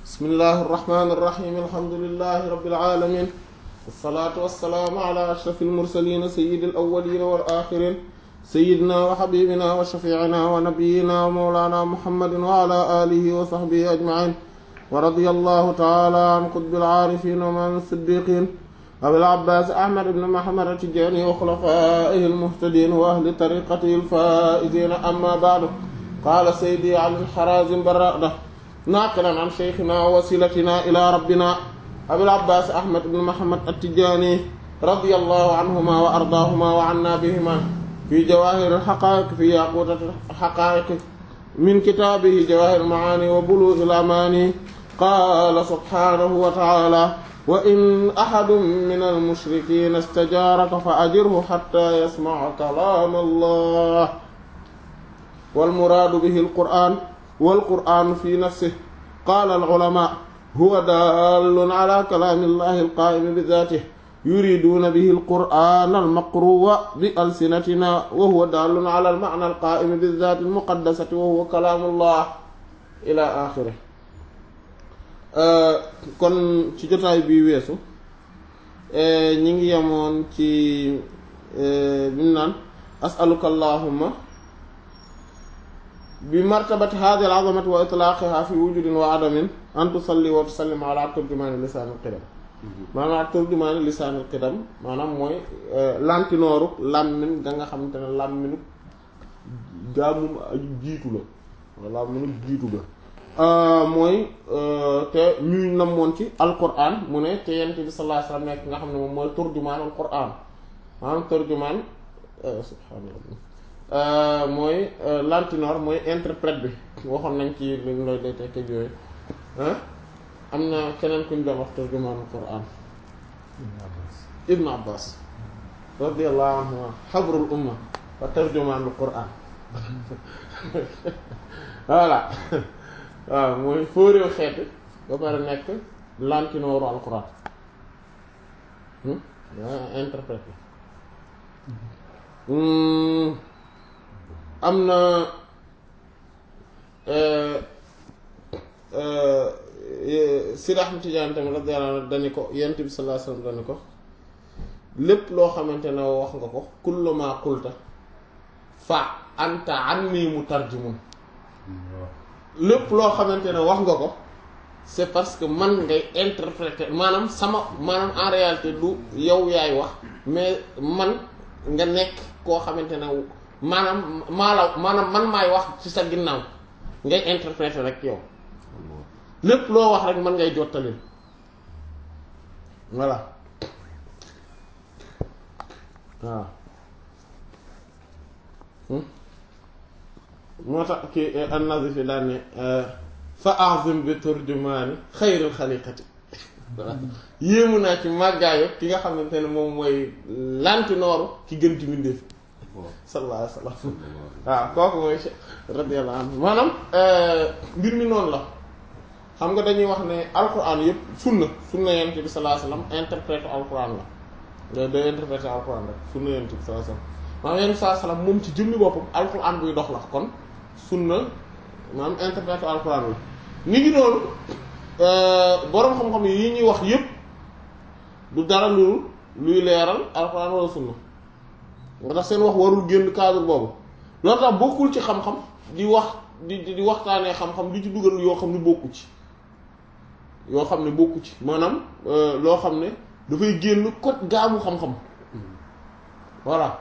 bismillahi irrahmani irrahim alhamdulilahi rabilalamin walsalaatu walsalaamu ala ashraf almursalina sayidi alawalina wal axirin sayidina wa xabibina wa shafiicina wa nabiyina wa mawlana muhammadin wa ala alihi wa sahbihi ajmain wa radiya allahu taala an qutbi alcaarifin wa man siddiqin abil abbaas ahmad ibn muhammad atijani wa xulafaihi almuhtadin wa ahli tariqatihi alfaizina amma baadu qaala saydi ali alxarazim barada naaqilan an sheykhina wa wasilatina ila rabbina abil abbaas ahmad ibn muhammad atijani radiyallahu anhuma wa ardaahuma wa anna bihima fi jawahir alxaqaiq fi yaqutat alxaqaiq min kitaabihi jawahir almaani wa bulugh alamani qaala subhanahu wa taala wa in ahadun min almushrikina istajaaraka fa ajirhu xatta yasmaca kalaam allah walmuraadu bihi alquran walqur'anu fi nafsihi qaala alulamaa huwa daallun ala kalaami llahi alqaa'imi bidaatihi yuriduuna bihi alqur'aana almaqruwa bi alsinatina wa huwa daallun ala almacna alqaa'imi bidaati almuqaddasati wa huwa kalaamu llah ila axirihi kon ci jotaay bi weesu ñi ngi yemoon ci bi mu naan asaluka allahumma bi martabati hadihi al-azamati wa itlaaqiha fi wujudin wa adamin an tusalli wa tusallim ala turjumaani lisaan al-qidam maanaam turjumaani lisaan al-qidam maanaam mooy lantinooru làmmin ga nga xamante ne làmminu gaamum aju jiitu la wala làmminu jiitu ga mooy te ñuy namoon ci alquran mu ne te yent bi sallallahu alayhi wasallam nekk nga xam ne moom mooy turjumaan alquran maanaam turjumaan subhaanallah mooy lantinoor mooy interprète bi waxoon nañ ci li looy day tekk yooyu am na keneen kuñ doon wax turjumaan alquran ibnu abbas radiyallahu anhu xabrul umma wa turjumaan alquran voilà waaw mooy fóoréew xeet ba pare nekk lantinooru alquran interprète am na Sidi Ahmad Tijaan tamit radiyallahu anhu dani ko yent bi sallallahu alayhi wasallam dani ko lépp loo xamante ne wax nga ko kullu ma qulta fa anta anni mutarjimun lépp loo xamante ne wax nga ko c'est parce que man ngay interpréter maanaam sama maanaam en réalité du yow yaay wax mais man nga nekk koo xamante ne maanaam maa la maanaam man maay wax ci sa ginnaaw ngay interpréter rek yow lépp loo wax rek man ngay jottali voilà waaw moo tax kii an-Nazifi daan ne fa azim bi turjumaani xayril xaliqati yéemu naa ci màggaayo ki nga xamante ne moom mooy lantinooru ki gën ci mbindeef sallallahu alayhi wa sallam waaw kooku mooy radiyallahu anhu maanaam mbir mi noonu la xam nga dañuy wax ne alquran yëpp sunna sunna yent bi sallallahu alayhi wa sallam interprète alquran la day interpréter alquran rek sunna yent bi sallallahu alayhi wa sallam maanaam yent sallallahu alayhi wa sallam moom ci jëmmi boppam alquran buy dox la kon sunna maanaam interpréter alquran la ni ngi noonu boroom xam-xam yi ñuy wax yëpp du dara lu luy leeral alquran wala sunna nga tax seen wax warul génn cadre boobu loolu tax bokkul ci xam-xam di wax di di waxtaanee xam-xam di ci dugal yoo xam ne bokku ci yoo xam ne bokku ci maanaam loo xam ne dafay génn code gaamu xam-xam voilà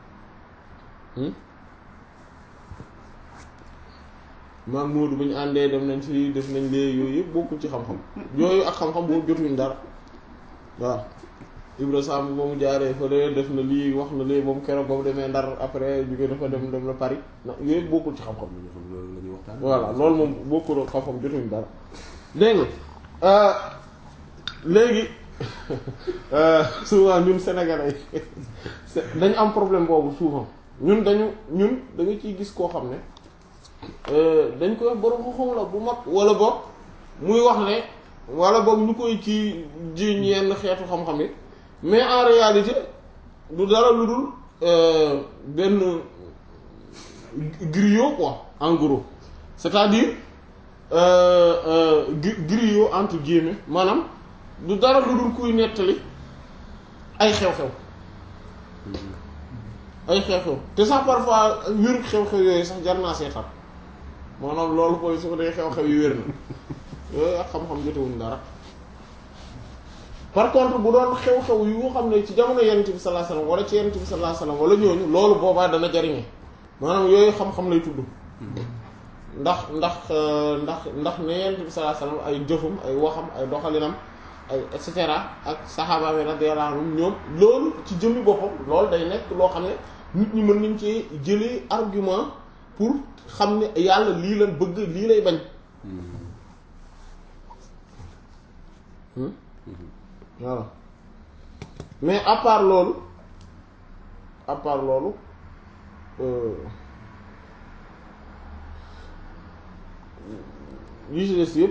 maam Moodu bu ñu àndee dem nañ fi def nañ lee yooyu yëpp bokkul ci xam-xam yooyu ak xam-xam boobu jotuñ dara waaw Ibra Samb ba mu jaaree fële def na lii wax na lii moom keroog ba mu demee Ndar après jóge dafa dem dem la Paris na yooyu yëpp bokkul ci xam-xam loolu la ñuy waxtaan voilà loolu moom bokkul xam-xam jotuñ dara dégg nga léegi souvent ñun sénégalais yi dañu am problème boobu souvent ñun dañu ñun da nga ciy gis koo xam ne dañ koy borom xam-xam la bu mag wala boog muy wax ne wala boog ñu koy ci jiiñ yenn xeetu xam-xam yi mais en réalité du dara lu dul benn griot quoi en gros c'est-à-dire griot entre guillemets maanaam du dara lu dul kuy nettali ay xew-xew ay xew-xew te sax parfois wéru xew-xew yooyu sax jar naa seetaan maanaam loolu koy su ko dee xew-xew yu wér na yooyu ak xam-xam jotewuñ dara par contre bu doon xew-xew yu xam ne ci jamono yonent bi sallallahu alayhi wasallam wala ci yonent bi sallallahu alayhi wasallam wala ñooñu loolu boobaa dana jariñe maanaam yooyu xam-xam lay tudd ndax ndax ndax ndax ne yonent bi sallallahu alayhi wasallam ay jëfum ay waxam ay doxalinam ay et cetera ak saxaaba bi radiyallahu anhum ñoom loolu ci jëmmi boppam loolu day nekk loo xam ne nit ñi mën nañ ci jëlee argument pour xam ne yàlla lii lan bëgg lii lay bañ voilà mais à part loolu à part loolu yi ci des yëpp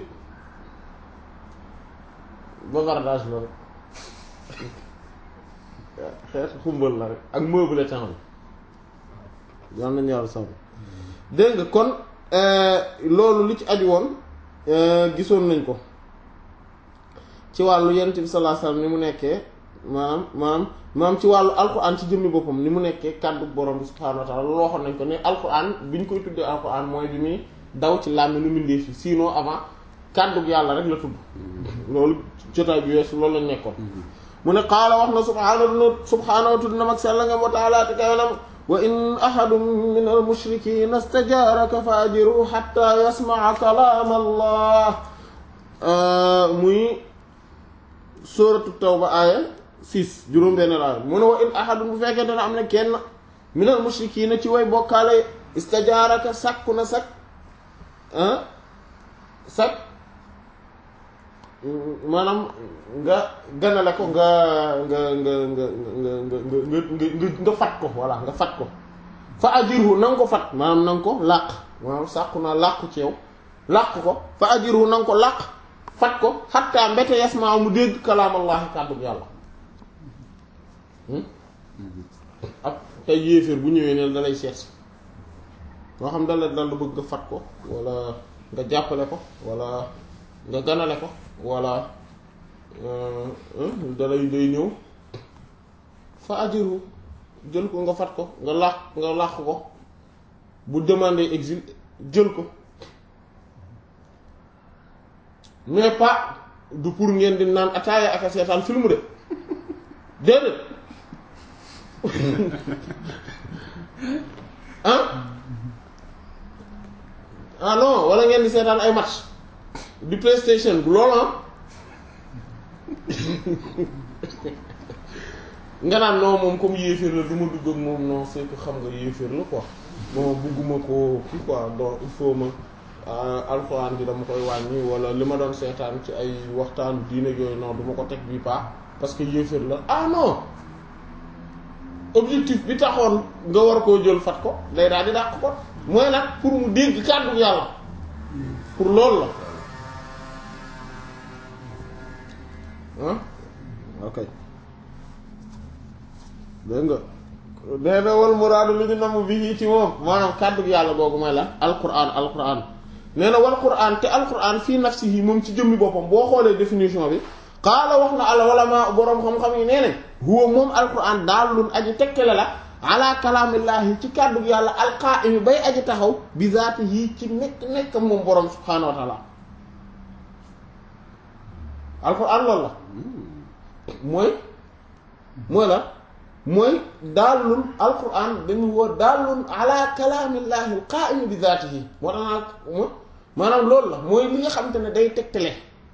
bavardage la rek xeet xumbal la rek ak meuble temps bi yal nañu yàlla sàmm dégg nga kon loolu li ci aju woon gisoon nañ ko ci wàllu yonent bi sallallahu alayhi wasallam ni mu nekkee maanaam maanaam maanaam ci wàllu alquran ci jëmmi boppam ni mu nekkee kàddu borom bi subhaanahu wa ta'ala loolu waxoon nañ ko ne alquran bi ñu koy tuddee alquran mooy bi muy daw ci làmmi nu mindee fi sinon avant kàddu yàlla rek la tudd loolu jotaay bi weesu loolu lañ nekkoon mu ne qaala wax na subhaanahu subhaanahu tudd na mag sell nga wa ta'ala te kawenam wa in ahadun min al mushrikina stajaaraka fa ajiru hatta yasma'a kalaam allah muy sóoratu tawba aaya 6 juróom-benn aaya mu ne wa in ahadun bu fekkee dana am ne kenn minal mushrikiina ci way bokkaale istajaaraka sàkku na sak sak maanaam nga ganale ko nga nga nga nga nga nga nga nga fat ko voilà nga fat ko fa ajirhu na nga ko fat maanaam na nga ko làq maanaam sàkku naa làqu ci yow làq ko fa ajirhu na nga ko làq fat ko xatta mbete yasmaa mu dégg kalaamallaahi kàddu yàlla ak tey yéeféer bu ñëwee ne dalay seet si moo xam dala dal bëgg nga fat ko wala nga jàppale ko wala nga ganale ko wala dalay day ñëw fa ajiru jël ko nga fat ko nga làq nga làq ko bu demander exil jël ko mais pas du pour ngeen di naan ataaya ak a seetaan film de déedéet ah ah non wala ngeen di seetaan ay match du PlayStation bu loolu ah nga naan non moom comme yéeféer la du ma dugg ak moom non c'est que xam nga yéeféer la quoi non bugguma ko kii quoi donc il faut ma alxuraan bi dama koy wàññi wala li ma doon seetaan ci ay waxtaan diine yooyu non du ma ko teg bii paa parce que yéeféer la ah non objectif bi taxoon nga war koo jël fat ko day daal di dàq ko mooy nag pour mu dégg kàddu yàlla pour loolu la ah ok dégg nga nee na wal muraadu li ñu namm bi ci moom maanaam kàddu yàlla googu mooy lan alquran alquran nee na wal quran te alquran fii nafsihi moom ci jëmmi boppam boo xoolee définition bi qaala wax na al ulama boroom xam-xam yi nee nañ huwa moom alquran daalun aji tekkale la ala kalaamillaahi ci kàddu yàlla alqaa'imi bay aji taxaw bi zaatihi ci nekk nekk moom boroom subhaanahu wa taala alquran loolu la mooy mooy la mooy daalun alquran dañu woo daalun ala kalaamillaahi alqaa'imi bi zaatihi moo tax naa maanaam loolu la mooy li nga xamante ne day tegtale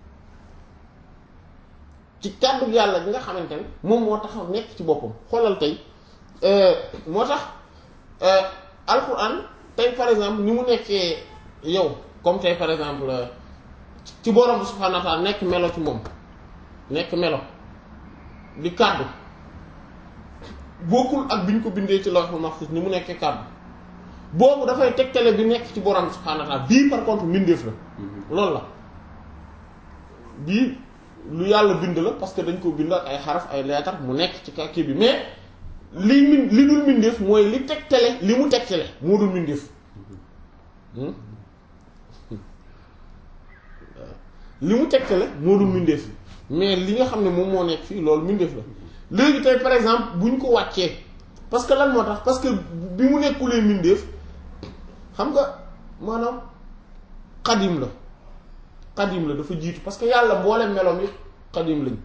ci kàddu yàlla bi nga xamante ne moom moo taxaw nekk ci boppam xoolal tey moo tax alquran tey par exemple ni mu nekkee yow comme tey par exemple ci borom subhaanahu wa ta'aala nekk melo ci moom nekk melo di kàddu bokkul ak bi ñu ko bindee ci lawhul mahfuz ni mu nekkee kàddu boobu dafay tegtale bi nekk ci borom subhaanahu wa ta'aala bii par contre mbindeef la loolu la bii lu yàlla bind la parce que dañ ko bind ak ay xaraf ay leetar mu nekk ci kii bi mais li min li dul mbindeef mooy li tegtale li mu tegtale moo dul mbindeef li mu tegtale moo dul mbindeef mais li nga xam ne moom moo nekk fii loolu mbindeef la léegi tey par exemple bu ñu ko wàccee parce que lan moo tax parce que bi mu nekkulee mbindeef xam nga maanaam xadim la xadim la dafa jiitu parce que yàlla mboole meloom yi xadim lañ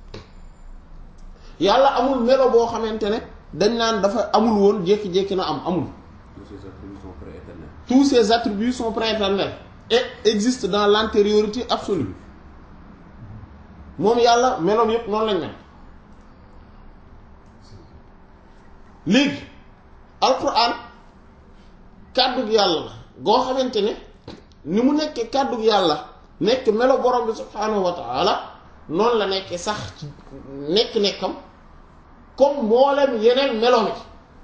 yàlla amul melo boo xamante ne dañ naan dafa amul woon jékki-jékki na am amul tous ces attributs sont prééternels tous ces attributs sont prééternels et existent dans l'antériorité absolue moom yàlla meloom yépp noonu lañ mel léegi alquran kàddug yàlla la goo xamante ne ni mu nekkee kàddug yàlla nekk melo borom bi subhaanahu wa taala noonu la nekkee sax ci nekk-nekkam comme mboolem yeneen melo mi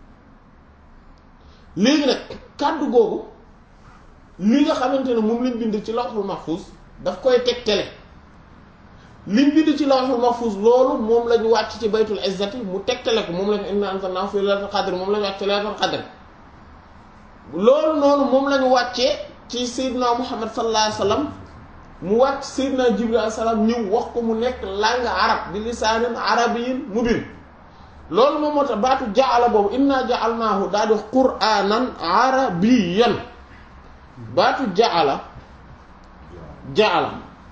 léegi nag kàddu googu li nga xamante ne moom lañ bind ci lawhul mahfuz daf koy tegtale liñ bind ci lawhul mahfuz loolu moom lañu wàcc ci baytul izzati mu tegtale ko moom lañu inna anzalnahu fi laylatul qadr moom lañu wàcc ci laylatul qadr loolu noonu moom lañu wàccee ci sayyidina muhammad sallallahu alayhi wasallam mu wàcc sayyidina jibril alayhi salaam ñëw wax ko mu nekk langue arab bi lisaanin arabiyyin mubin loolu moom moo tax baatu jaala boobu inna jaalnaahu daal di qur'aanan arabiyyan baatu jaala jaala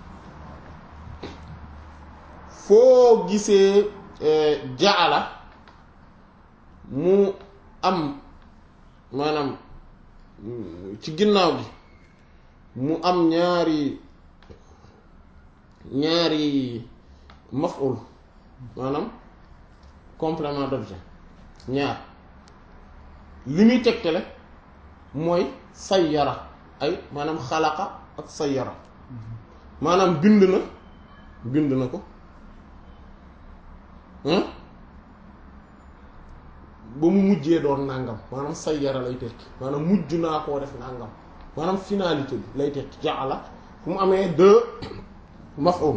foo gisee jaala mu am maanaam ci ginnaaw gi mu am ñaari ñaari maf'ul maanaam complément d'objet ñaar li muy tegtale mooy sayyara ay maanaam xalaqa ak sayyara maanaam bind na bind na ko ba mu mujjee doon nàngam maanaam sayyara lay tekki maanaam mujj naa koo def nàngam maanaam finalité bi lay tekki ja'ala fu mu amee deux maf'ul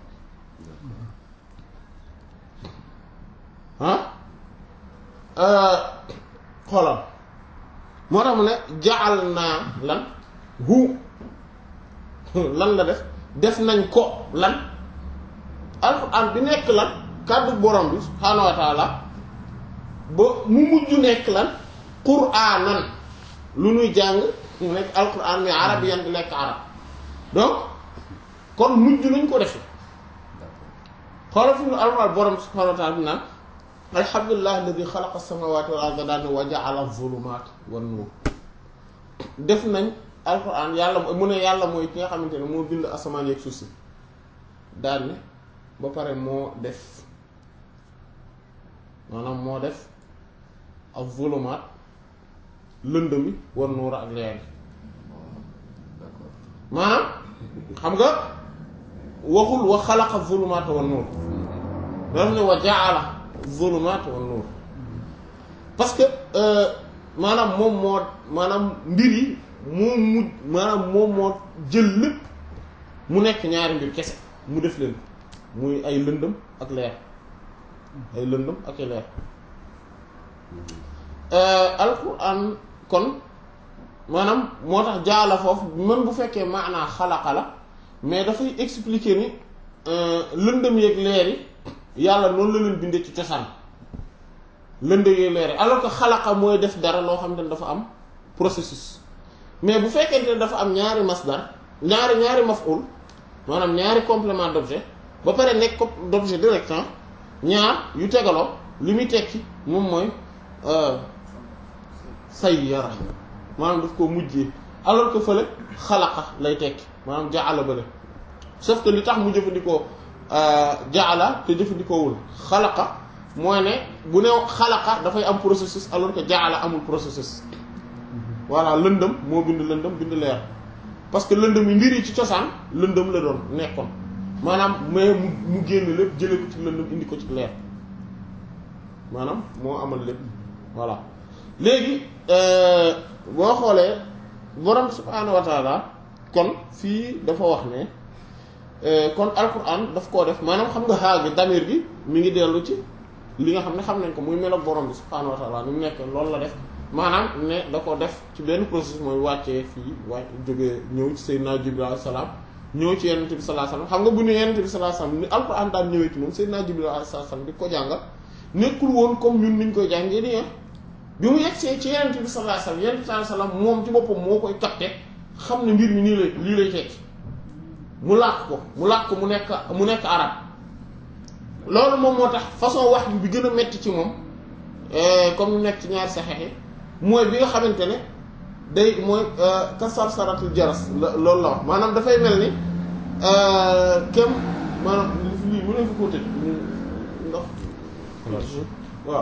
ah xoolal moo tax mu ne jaal naa lan hu lan la def def nañ ko lan alxuraan bi nekk lan kàddu borom bi subhaanahu wa taala ba mu mujj nekk lan quraanan lu nuy jàng mu nekk alxuraan mais arabiyan di nekk arab donc kon mujj nañ ko def xoolal fi mu alxuraan borom bi subhaanahu wa taala bi naan alhamdulilah alladi xalaqa samawati wal arda daal ne wa jaala zulumaat wan nuur def nañ alquran yàlla mu ne yàlla mooy ki nga xamante ne moo bind asamaan yeeg suuf si daal ne ba pare moo def maanaam moo def ak zulumaat lëndëmi wan nuur ak leer maanaam xam nga waxul wa xalaqa zulumaat wan nuur daf ne wa jaala zulumaat wan nuur parce que maanaam moom moo maanaam mbir yi moo mu maanaam moom moo jël lépp mu nekk ñaari mbir kese mu def leen muy ay lëndëm ak leer ay lëndëm ak ay leer alquran kon maanaam moo tax jaala foofu mën bu fekkee maanaa xalaqa la mais dafay expliquer ni lëndëm yeeg leer yi yàlla noonu la leen bindee ci cosaan lëndëm yeeg leer yi alors que xalaqa mooy def dara loo xam ne dafa am processus mais bu fekkente ne dafa am ñaari masdar ñaari ñaari maf'ul maanaam ñaari complément d'objet ba pare nekk ko d'objet direct ñaar yu tegaloo li muy tekki moom mooy sayyara maanaam daf koo mujjee alors que fële xalaqa lay tekki maanaam jaala bële sauf que li tax mu jëfandikoo jaala te jëfandikoowul xalaqa mooy ne bu ne xalaqa dafay am processus alors que jaala amul processus voilà lëndëm moo bind lëndëm bind leer parce que lëndëm yi mbir yi ci cosaan lëndëm la doon nekkoon maanaam mais mu mu génn lépp jële ko ci lëndëm indi ko ci leer maanaam moo amal lépp voilà léegi boo xoolee borom subhaanahu wa taala kon fii dafa wax ne kon alquran daf koo def maanaam xam nga xaagi damir bi mi ngi dellu ci li nga xam ne xam nañ ko muy melo borom bi subhaanahu wa taala ni mu nekk loolu la def maanaam ne da ko def ci benn processus mooy wàccee fii wàcc jógee ñëw ci Seydina Jibril alayhi salaam ñëw ci yenente bi sallallahu alayhi wasallam xam nga bu ne yenente bi sallallahu alayhi wasallam ni alquran daan ñëwee ci moom Seydina Jibril alayhi salaam di ko jàngal nekkul woon comme ñun niñ koy jàngee nii bi mu yegsee ci yenente bi sallallahu alayhi wasallam yenente bi sallallahu alayhi wasallam moom ci boppam moo koy capté xam ne mbir mi nii lay lii lay tekki mu làkk ko mu làkk ko mu nekk mu nekk arab loolu moom moo tax façon wax bi gën a metti ci moom comme mu nekk ci ñaari saxeex yi mooy bi nga xamante ne day mooy kasar saratul jaras loolu la wax maanaam dafay mel ni kem maanaam lii mu ne fi ko tëj ndax waaw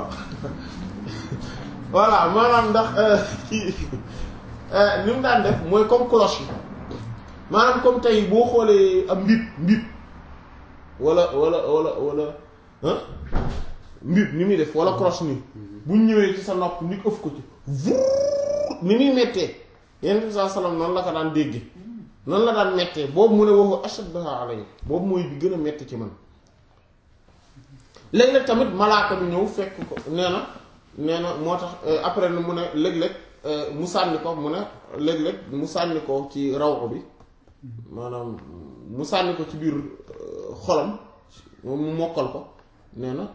voilà maanaam ndax kii ni mu daan def mooy comme cloche yi maanaam comme tey boo xoolee am mbib mbib wala wala wala wala ah mbib ni muy def wala cloche nii buñ ñëwee ci sa nopp nit ëf ko ci vuur ni muy mettee yenn bi saa salaam noonu la ko daan dégge noonu la daan mettee boobu mu ne waxu ashaddaha alayhi boobu mooy bi gën a metti ci man léeg-léeg tamit malaaka bi ñëw fekk ko nee na nee na moo tax après mu ne léeg-léeg mu sànni ko mu ne léeg-léeg mu sànni ko ci rawxu bi maanaam mu sànni ko ci biir xolam mu mokkal ko nee na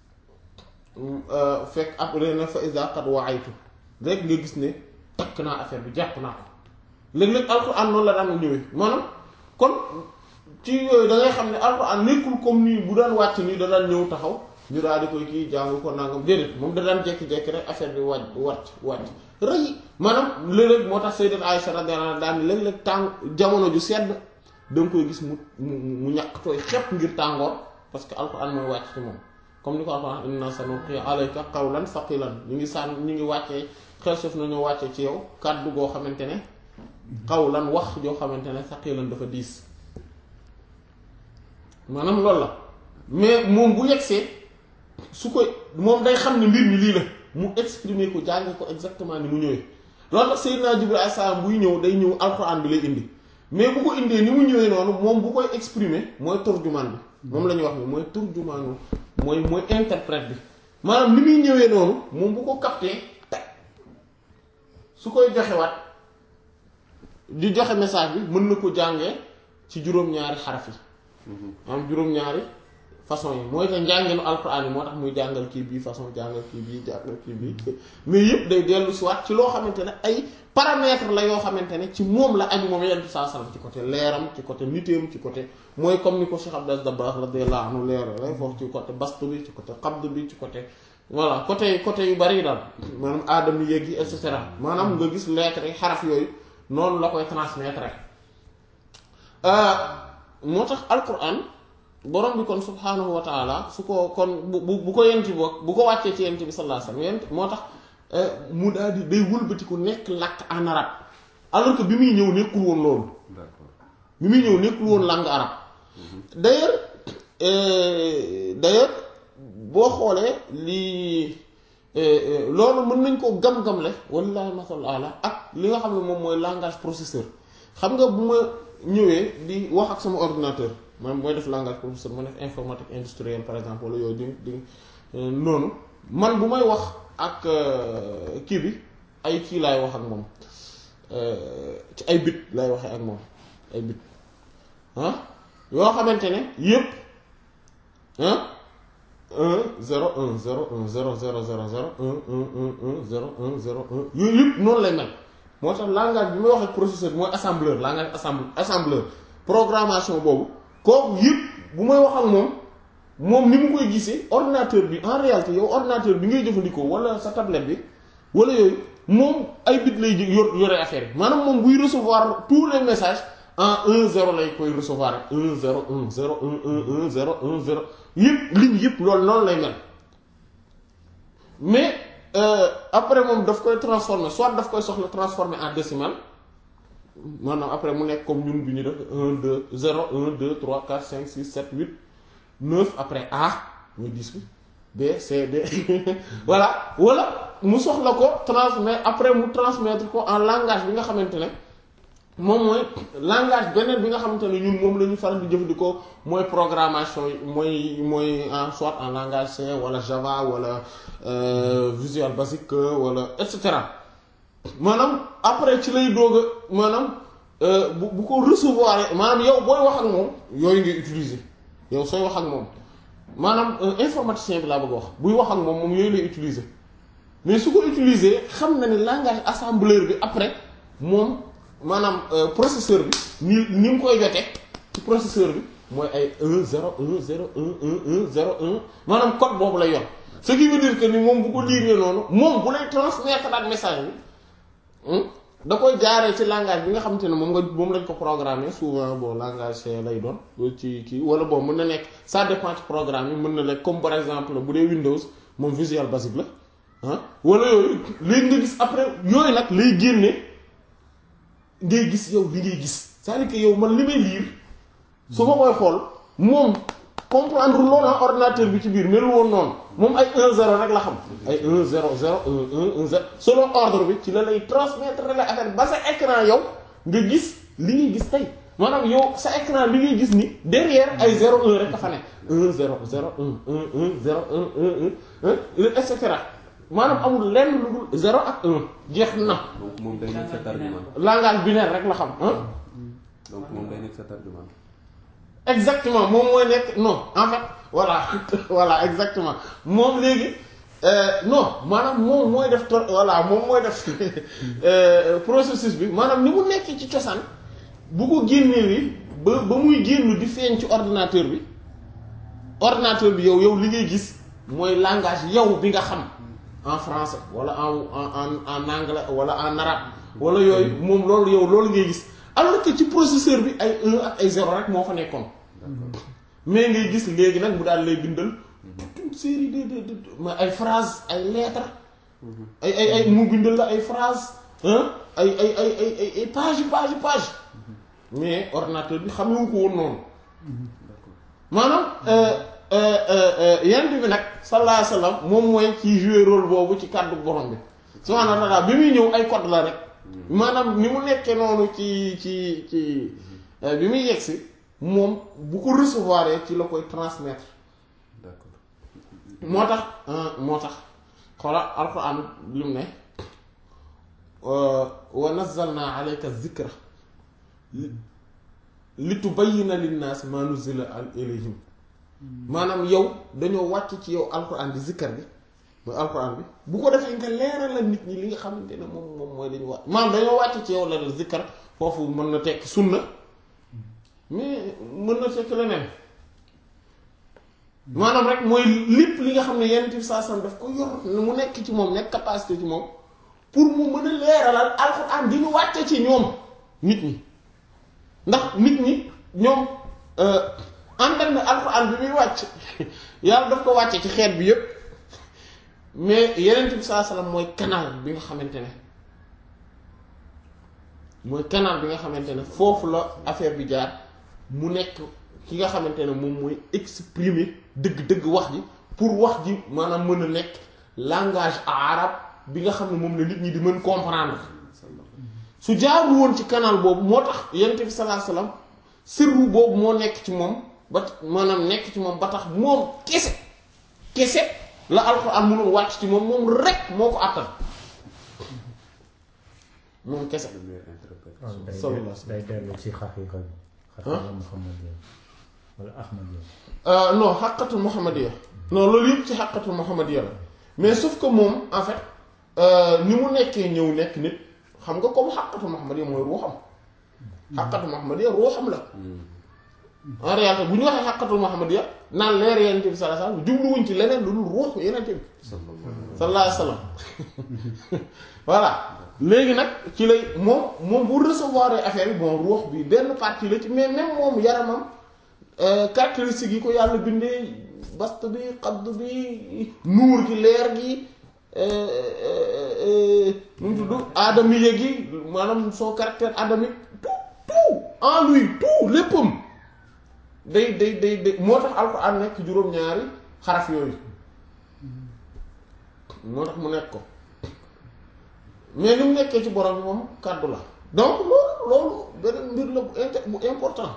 fekk après na fa isa qad waaytu rek nga gis ne takk naa affaire bi jàpp naa ko léeg-léeg alxuraan noonu la daan ñëwee maanaam kon ci yooyu da ngay xam ne alxuraan nekkul comme nii bu daan wàcc nii da daan ñëw taxaw ñu daal di koy kii jàng ko nangam déedéet moom da daan jékki-jékki rek affaire bi wàcc wàcc wàcc rëy maanaam léeg-léeg moo tax sayyidat Aisha radiyallahu anha daan léeg-léeg tàng jamono ju sedd da nga koy gis mu mu mu ñàkk tooy xepp ngir tàngoor parce que alxuraan mooy wàcc ci moom comme ni ko alxuraan inna sanulqi alayka qawlan saqilan ñu ngi sànn ñu ngi wàccee xel suuf nañoo wàccee ci yow kàddu goo xamante ne qawlan wax joo xamante ne saqilan dafa diis maanaam loolu la mais moom bu yegsee su ko moom day xam ne mbir mi lii la mu exprimer ko jàng ko exactement ni mu ñëwee loolu tax Seydina Jibril alayhi salaam buy ñëw day ñëw alxuraan bi lay indi mais bu ko indee ni mu ñëwee noonu moom bu koy exprimer mooy turjumaan bi moom la ñuy wax ni mooy turjumaanu mooy mooy interprète bi maanaam ni muy ñëwee noonu moom bu ko capté teg su koy joxewaat di joxe message bi mën na ko jàngee ci juróom-ñaari xaraf yi am juróom-ñaari façon yi mooy te njànginu alxuraan yi moo tax muy jàngal kii bii façon jàngal kii bii jàngal kii bii mais yëpp day dellu si waat ci loo xamante ne ay paramètres la yoo xamante ne ci moom la aju moom yenn saa salaam ci côté leeram ci côté nitéem ci côté mooy comme ni ko Cheikh Abdel Dabakh radiyallahu anhu leer lay foofu ci côté bast bi ci côté qabd bi ci côté voilà côté côté yu bari daal maanaam aadam yi yéeg yi et cetera maanaam nga gis lettres yi xaraf yooyu noonu la koy transmettre moo tax alquran borom bi kon subhaanahu wa taala su ko kon bu bu ko yent bi bu ko wàccee ci yent bi sallallahu alayhi wasallam yent moo tax mu daal di day wëlbatiku nekk làkk en arabe alors que bi muy ñëw nekkul woon loolu bi muy ñëw nekkul woon langue arabe d'ailleurs d'ailleurs boo xoolee lii loolu mën nañ koo gam-gamle wallahi masal ala ak li nga xam ne moom mooy langage processeur xam nga bu ma ñëwee di wax ak sama ordinateur man mooy def langage processeur ma def informatique industrielle par exemple wala yooyu di di noonu man bu may wax ak kii bi ay kii laay wax ak moom ci ay bit laay waxee ak moom ay bit ah yoo xamante ne yépp ah un zéro un zéro un zéro zéro zéro zéro un un un un zéro un zéro un yooyu yëpp noonu lay mel moo tax langage bi may wax ak processeur bi mooy assembleur langage assemble assembleur programmation boobu kooku yëpp bu may wax ak moom moom ni mu koy gisee ordinateur bi en réalité yow ordinateur bi ngay jëfandikoo wala sa tablette bi wala yooyu moom ay bit lay yor yore affaire yi maanaam moom buy recevoir tous les messages en un zéro lay koy recevoir rek un zéro un zéro un un un zéro un zéro yëpp ligne yëpp loolu noonu lay mel mais après moom daf koy transformer soit daf koy soxla transformer en décimal maanaam après mu nekk comme ñun bi ñu def un deux zéro un deux trois quatre cinq six sept huit neuf après A muy dix bi B C D voilà wala mu soxla ko transmettre après mu transmettre ko en langage bi nga xamante ne moom mooy langage beneen bi nga xamante ne ñun moom la ñu faral di jëfandikoo mooy programmation yi mooy mooy en soit en langage C wala Java wala Visual Basic wala et cetera maanaam après ci lay doog a maanaam bu bu ko recevoir maanaam yow booy wax ak moom yooyu ngay utiliser yow sooy wax ak moom maanaam informaticien bi laa bëgg a wax buy wax ak moom moom yooyu lay utiliser mais su ko utiliser xam na ne langage assembleur bi après moom maanaam processeur bi ni ni mu koy jotee ci processeur bi mooy ay 1 0 1 0 1 1 1 0 1 maanaam code boobu lay yor ce qui veut dire que ni moom bu ko liiree noonu moom bu lay transmettre daal message bi da koy jaaree ci langage bi nga xamante ne moom nga moom lañ ko programmer souvent bon langage C lay doon ci kii wala bon mën na nekk ça dépend ci programme yi mën na nekk comme par exemple bu dee Windows moom Visual Basic la ah wala yooyu léegi nga gis après yooyu nag lay génne ngay gis yow li ngay gis c'est-à-dire que yow man li may lire su ma koy xool moom comprendre loolu ordinateur bi ci biir melu woon noonu moom ay 1 0 rek la xam ay 1 0 0 1 1 1 0 selon ordre bi ci la lay transmettre la affaire ba sa écran yow nga gis li ngay gis tey maanaam yow sa écran li ngay gis ni derrière ay 0 1 rek dafa ne 1 0 0 1 1 1 0 1 1 1 et cetera maanaam amul lenn lu dul 0 ak 1 jeex na. donc moom day nekk sa tarjumaan. langage binaire rek la xam ah. donc moom day nekk sa tarjumaan. exactement moom mooy nekk non en fait voilà voilà exactement moom léegi non maanaam moom mooy def tor voilà moom mooy def processus bi maanaam ni mu nekk ci cosaan bu ko génnewee ba ba muy génn di feeñ ci ordinateur bi ordinateur bi yow yow li ngay gis mooy langage yow bi nga xam en français wala en en en anglais wala en arabe wala yooyu moom loolu yow loolu ngay gis alors que ci processeur bi ay 1 ak ay 0 rek moo fa nekkoon. mais ngay gis léegi nag mu daal lay bindal toute une série de de de ma ay phrases ay lettres ay ay ay mu bindal la ay phrases ay ay ay ay ay page page page mais ordinateur bi xamewu ko woon noonu maanaam yent bi nag sallallahu alayhi wasallam moom mooy ci jouer rôle boobu ci kàddu borom bi subhaanahu wa ta'ala bi muy ñëw ay code la rek maanaam ni mu nekkee noonu ci ci ci bi muy yegsi moom bu ko recevoir ci la koy transmettre d'accord moo tax moo tax xoola alquran lim ne wa nazzalna alayka dhikra li tubayyina linnaas ma nuzila ilayhim maanaam yow dañoo wàcc ci yow alquran di zikkar bi mooy alquran bi bu ko defee nga leeral la nit ñi li nga xamante ne moom moom mooy dañu wàcc maanaam dañoo wàcc ci yow la zikkar foofu mën na tekki sunna mais mën na fekk leneen maanaam rek mooy lépp li nga xam ne yenn bi saa sam daf ko yor mu nekk ci moom nekk capacité ci moom pour mu mën a leeralal alxuraan di ñu wàcce ci ñoom nit ñi ndax nit ñi ñoom àndal na alxuraan bi muy wàcc yàlla daf ko wàcce ci xeet bi yépp mais yeneen bi saa sallam mooy canal bi nga xamante ne mooy canal bi nga xamante ne foofu la affaire bi jaar mu nekk ki nga xamante ne moom mooy exprimer dëgg-dëgg wax ji pour wax ji maanaam mën a nekk langage arabe bi nga xam ne moom la nit ñi di mën comprendre su jaarul woon ci canal boobu moo tax yonent bi sallallahu alayhi wasallam sirru boobu moo nekk ci moom ba maanaam nekk ci moom ba tax moom kese kese la alxuraan mënul wàcc ci moom moom rek moo ko àttan moom kese. de meilleure interprétation. day sallallahu day dellu ci xaqiiqa bi. xaqiiqa muhammadiya wala ahmadiya. non xaqatul muhammadiya non loolu yëpp ci xaqatul muhammadiya la mais sauf que moom en fait ni mu nekkee ñëw nekk nit xam nga comme xaqatul muhammadiya mooy ruuxam xaqatul muhammadiya ruuxam la en réalité bu ñu waxee xaqatul muhammadiya naan leer yenente bi sallallahu alayhi wasallam jubluwuñ ci leneen lu dul ruuxu yenente bi sallallahu alayhi wasallam voilà léegi nag ci lay moom moom bu recevoir affaire bi bon ruux bi benn partie la ci mais même moom yaramam caractéristiques yi ko yàlla bindee bast bi xadd bi nuur gi leer gi nu mu tudd aadamiya gi maanaam son caractère adamique tout tout en lui tout léppam day day day day moo tax alxuraan nekk juróom-ñaari xaraf yooyu moo tax mu nekk ko mais ni mu nekkee ci borom bi moom kàddu la donc loolu loolu beneen mbir la bu inter bu important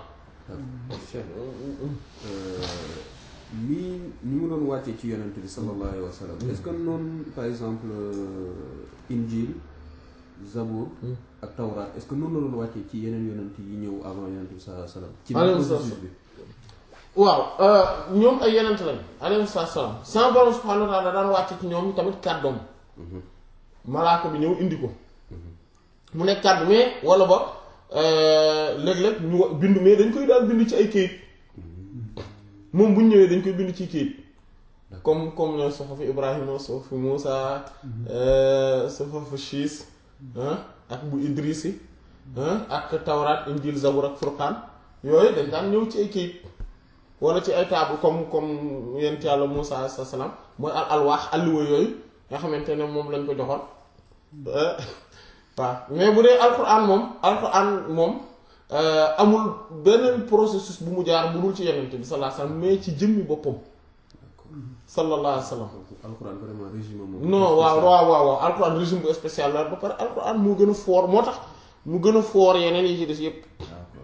lii ni mu doon wàccee ci yonent bi sallallahu alayhi wa sallam est-ce que noonu par exemple injil zabour ak tawraat est-ce que noonu la doon wàccee ci yeneen yonent yi ñëw avant yonent bi sallallahu alayhi wasallam ci Alayhi processus bi waaw ñoom ay yenent lañ alayhi salaam sama borom subhanahu wa ta'ala daan wàcce ci ñoom tamit kàddoom malaaka bi ñëw indi ko mu nekk kàddu mais wala ba léeg-léeg ñu wa- bind mais dañ koy daal bind ci ay kayit moom bu ñu ñëwee dañ koy bind ci kayit comme comme ne suhufu Ibrahima suhufu Muusa suhufu Shiis ak bu Idris yi ak Tawraat Injil Zabur ak Furqaan yooyu dañ daan ñëw ci ay kayit wala ci ay table comme comme yent yàlla Muusa alayhi salaam mooy al alwaax alluwa yooyu nga xamante ne moom lañ ko joxoon waaw mais bu dee alquran moom alquran moom amul beneen processus bu mu jaar bu dul ci yenente bi sallallahu alayhi wasallam mais ci jëmmi boppam sallallahu alayhi wasallam donc alxuraan vraiment régime moom non waaw waaw waaw waaw alquran régime bu spécial la ba pare alquran moo gën a fort moo tax mu gën a fort yeneen yi ci des yépp d'accord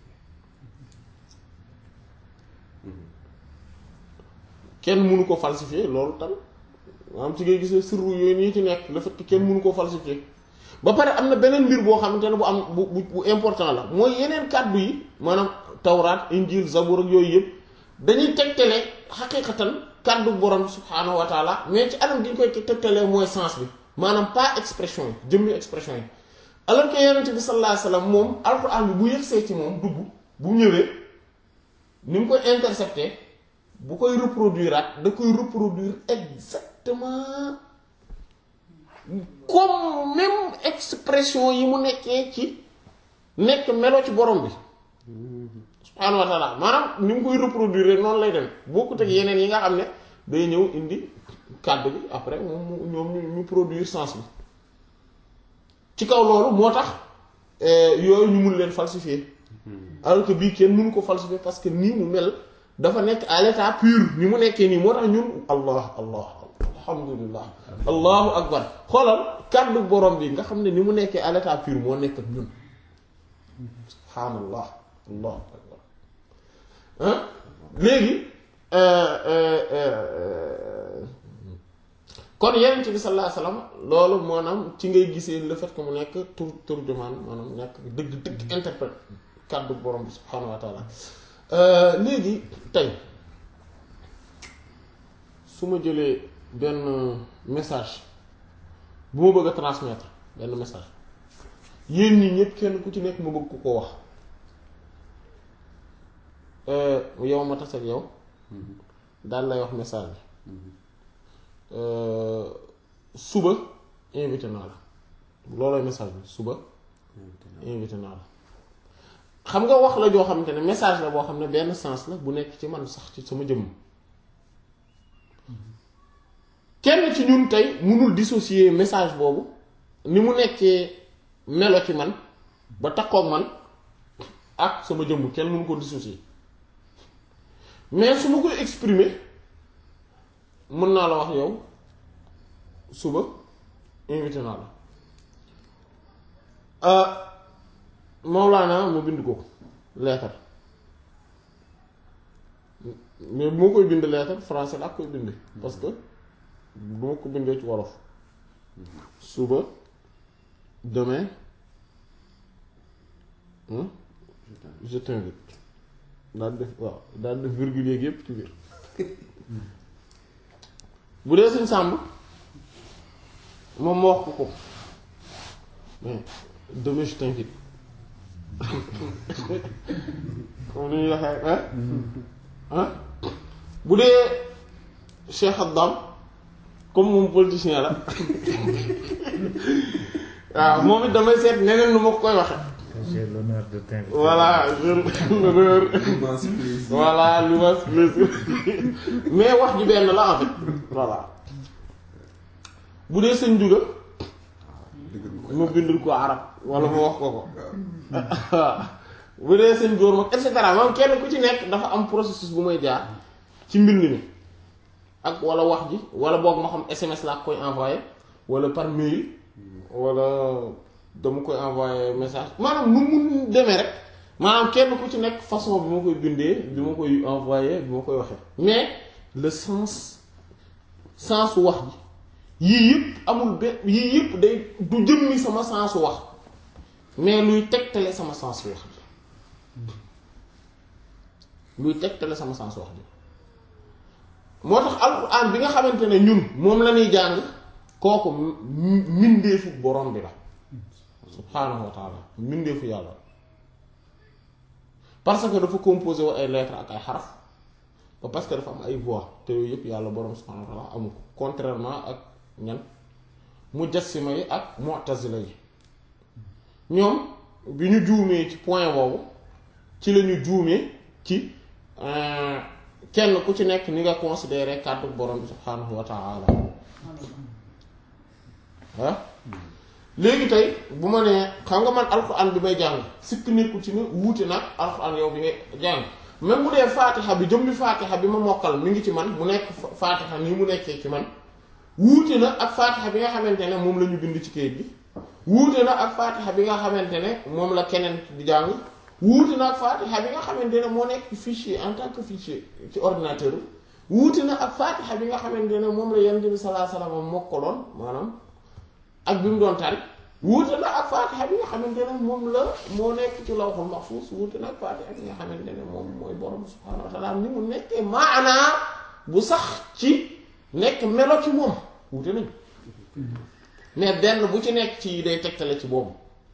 kenn mënu ko falsifier loolu tamit maanaam ci ngay gisee sirru yooyu nii ci nekk le fait que kenn mënu ko falsifier ba pare am na beneen mbir boo xamante ne bu am bu bu bu important la mooy yeneen kàddu yi maanaam tawraat injil zabur ak yooyu yëpp dañuy tegtale xaqiqatan kàddu borom bi subhaanahu wa taala mais ci anam gi ñu koy tegtalee mooy sens bi maanaam pas expression yi jëmmi expression yi alors que yonent bi sallallahu alayhi wasallam moom alquran bi bu yëgsee ci moom dugg bu ñëwee ni mu koy intercepter bu koy reproduire ak da koy reproduire exactement comme même expression yi mu nekkee ci nekk melo ci borom bi subhaanahu wa taala maanaam ni mu koy reproduire noonu lay dem bokkut ak yeneen yi nga xam ne day ñëw indi kàddu bi après moom mu ñoom ñu ñu produire sens bi ci kaw loolu moo tax yooyu ñu mun leen falsifier alors que bii kenn mënu ko falsifier parce que nii mu mel dafa nekk à l'état pur ni mu nekkee nii moo tax ñun allah allah alhamdulillah allahu akbar xoolal kàddu borom bi nga xam ne ni mu nekkee à l'état pur moo nekk ak ñun subhaanallah allahu akbar ah léegi kon yenent bi sallallahu alayhi wasallam loolu maanaam ci ngay gisee le fait que mu nekk tur turjumaan maanaam nekk dëgg dëgg interprète kàddu borom bi subhaanahu wa taala léegi tey su ma jëlee benn message bu ma bëgg a transmettre benn message yéen ñi ñëpp kenn ku ci nekk ma bëgg ku ko wax yow ma tas ak yow daal lay wax message bi suba invité naa la loolooy message bi suba invité naa la xam nga wax la joo xamante ne message la boo xam ne benn sens la bu nekk ci man sax ci sama jëmm kenn ci ñun tey mënul dissocier message boobu ni mu nekkee melo ci man ba takkook man ak sama jëmm kenn mënu ko dissocier mais su ma koy exprimer mën naa la wax yow suba invité naa la Mawlaana mu bind ko leetar mais bu ma koy bind leetar français laa koy bind parce que du ma ko bindee ci wolof suba demain je t'invite daal def waaw daal def virgule yeeg yépp ci biir bu dee suñ sàmb moom ma wax ko ko mais demain je t'invite comme ni ñuy waxee ah ah bu dee Cheikh Abdam comme moom politicien la waaw moom it damay seet neneen nu ma ko koy waxe J'ai l'honneur de t'inviter. voilà je l'honneur immense plaisir voilà l'immense plaisir mais wax ji benn la en fait voilà bu dee sëñ juga dëgg ko ma bindul ko arab wala ma wax ko ko waaw bu dee sëñ góor mag et cetera moom kenn ku ci nekk dafa am processus bu may jaar ci mbind mi ak wala wax ji wala boog ma xam SMS laa koy envoyé wala par mail wala dama koy envoyé message maanaam nu mun demee rek maanaam kenn ku ci nekk façon bi ma koy bindee bi ma koy envoyé bi ma koy waxee mais le sens sensu wax ji yii yëpp amul benn yii yëpp day du jëmmi sama sensu wax mais luy tegtale sama sens wax ji luy tegtale sama sens wax ji moo tax alxuraan bi nga xamante ne ñun moom la ñuy jàng kooku mbindeefu borom bi la subhaanahu wa taala mbindeefu yàlla parce que dafa composé wu ay lettres ak ay xaraf ba parce que dafa am ay voix te yooyu yëpp yàlla borom subhaanahu wa taala amu ko contrairement ak ñan mujassima yi ak mu'tazila yi ñoom bi ñu juumee ci point boobu ci la ñu juumee ci kenn ku ci nekk ni nga considéré kàddu borom bi subhaanahu wa taala ah léegi tey bu ma nee xam nga man alxuraan bi may jàng sikk nekkul ci ne wuute nag alxuraan yow bi ngay jàng même bu dee faatixa bi jëm bi faatixa bi ma mokkal mi ngi ci man mu nekk faatixa nii mu nekkee ci man wuute na ak faatixa bi nga xamante ne moom la ñu bind ci kayit bi wuute na ak faatixa bi nga xamante ne moom la keneen di jàng wuute na ak faatixa bi nga xamante ne moo nekk fichier en tant que fichier ci ordinateur bi wuute na ak faatixa bi nga xamante ne moom la yonent bi sallallahu alayhi wasallam mokkaloon maanaam ak bi mu doon tari wuute na ak faatixa bi nga xamante ne moom la moo nekk ci lawhul mahfuz wuute na ak faatixa bi nga xamante ne moom mooy borom subhaanahu wa ta'ala ni mu nekkee maanaa bu sax ci nekk melo ci moom wuute nañ mais benn bu ci nekk ci day tegtale ci boobu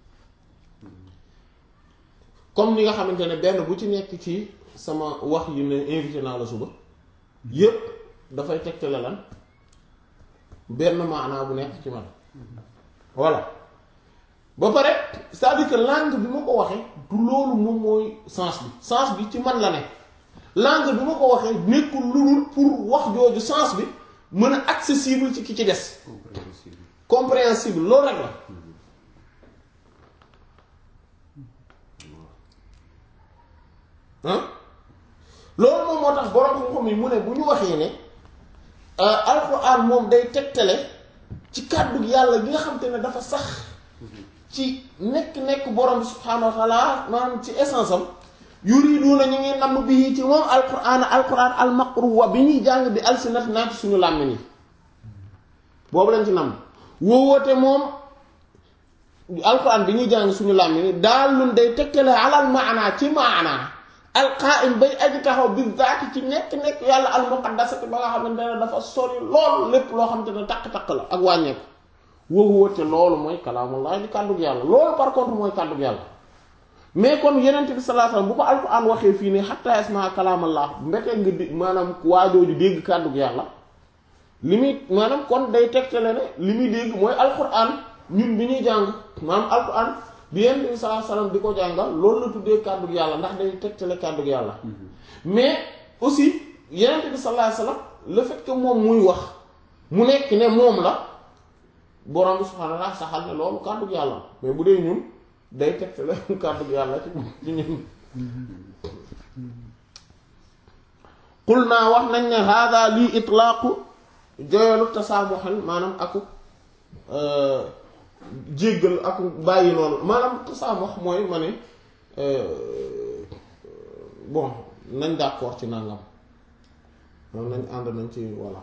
comme ni nga xamante ne benn bu ci nekk ci sama wax yi ne invité naa la suba yépp dafay tegtale lan benn maanaa bu nekk ci man voilà ba pare c'est-à-dire que langue bi ma ko waxee du loolu moom mooy sens bi sens bi ci man la ne langue bi ma ko waxee nekkul lu dul pour wax jooju sens bi mën a accessible ci ki ci des compréhensible compréhensible loolu rek la ah loolu moom moo tax borom xam-xam yi mu ne bu ñu waxee ne alxuraan moom day tegtale ci kàddu yàlla gi nga xam te ne dafa sax ci nekk-nekk borom bi subhaanahu wa taala maanaam ci essence am yuriduuna ñu ngi namm bi ci moom alquran alquran almaqruwa bi ñuy jàng bi alsinat naa ci suñu làmmiñ yi boobu lañ ci namm wóowoote moom alquran bi ñuy jàng suñu làmmiñ yi daal lun day tegtale alal maanaa ci maanaa alqaim bay aji taxaw bi zaati ci nekk-nekk yàlla almuqaddasati ba nga xamante ne dafa sori lool lépp loo xamante ne takk-takk la ak wàññeeku wóowoote loolu mooy kalaamullah di kàddug yàlla loolu par contre mooy kàddug yàlla mais kon yenent bi sallallahu alayhi wasallam bu ko alquran waxee fii nii hatta yasma kalaamallah mbetee nga di maanaam waajooju dégg kàddug yàlla li muy maanaam kon day tegtale ne li muy dégg mooy alquran ñun bi ñuy jàng maanaam alquran bi yenent bi sallallahu alayhi wasallam di ko jàngal loolu la tuddee kàddug yàlla ndax day tegtale kàddug yàlla mais aussi yenent bi sallallahu alayhi wasallam le fait que moom muy wax mu nekk ne moom la borom bi subhaanahu wa ta'ala saxal ne loolu kàddug yàlla mais bu dee ñun day tegtale kàddug yàlla ci ci ñun qul naa wax nañ ne hada lii itlaaqu joyalu tasaamuxan maanaam aku jéggal aku bàyyi noonu maanaam tasaamox mooy ma ne bon nañ d'accord ci nangam moom nañ ànd nañ ci voilà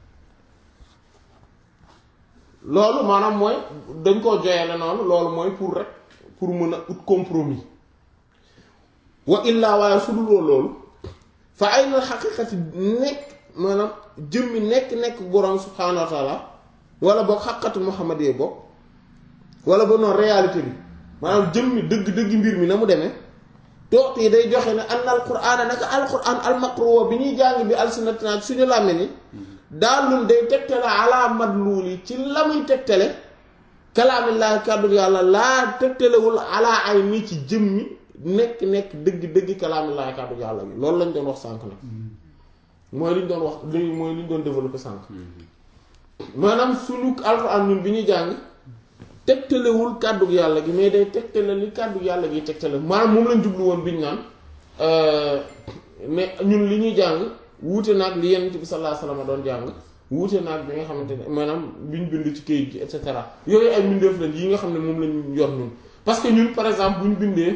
loolu maanaam mooy dañ koo joyale noonu loolu mooy pour rek pour mën a ut compromis wa illaa waaye su duloo loolu fa ay na xaqiqati nekk maanaam jëmmi nekk-nekk borom subhaanahu wa taala wala boog xaqatu muhammad yee bokk wala ba noonu réalité bi maanaam jëmmi dëgg-dëgg mbir mi na mu demee toot yi day joxe ne an alquraan naka alquraan almaqruwa bi ñuy jàng bi alsinatina suñu làmme ni daalun day tegtale ala madluuli ci la muy tegtale kalaamillaahi kàddu yàlla laa tegtalewul ala ay ni ci jëmmi nekk nekk dëgg dëgg kalaamillaahi kàddu yàlla bi loolu lañ doon wax sànk nag mooy liñ doon wax li mooy liñ doon développé sànk maanaam suñu alxuraan ñun bi ñuy jàng tegtalewul kàddu yàlla gi mais day tegtale li kàddu yàlla gi tegtale maanaam moom lañ jublu woon biñ naan mais ñun li ñuy jàng wuute naag li Yonent bi sallallahu alayhi wasallam doon jàng wuute naag bi nga xamante ne maanaam biñ bind ci kayit gi et cetera yooyu ay mbindeef lañ yi nga xam ne moom lañ yor ñun parce que ñun par exemple bu ñu bindee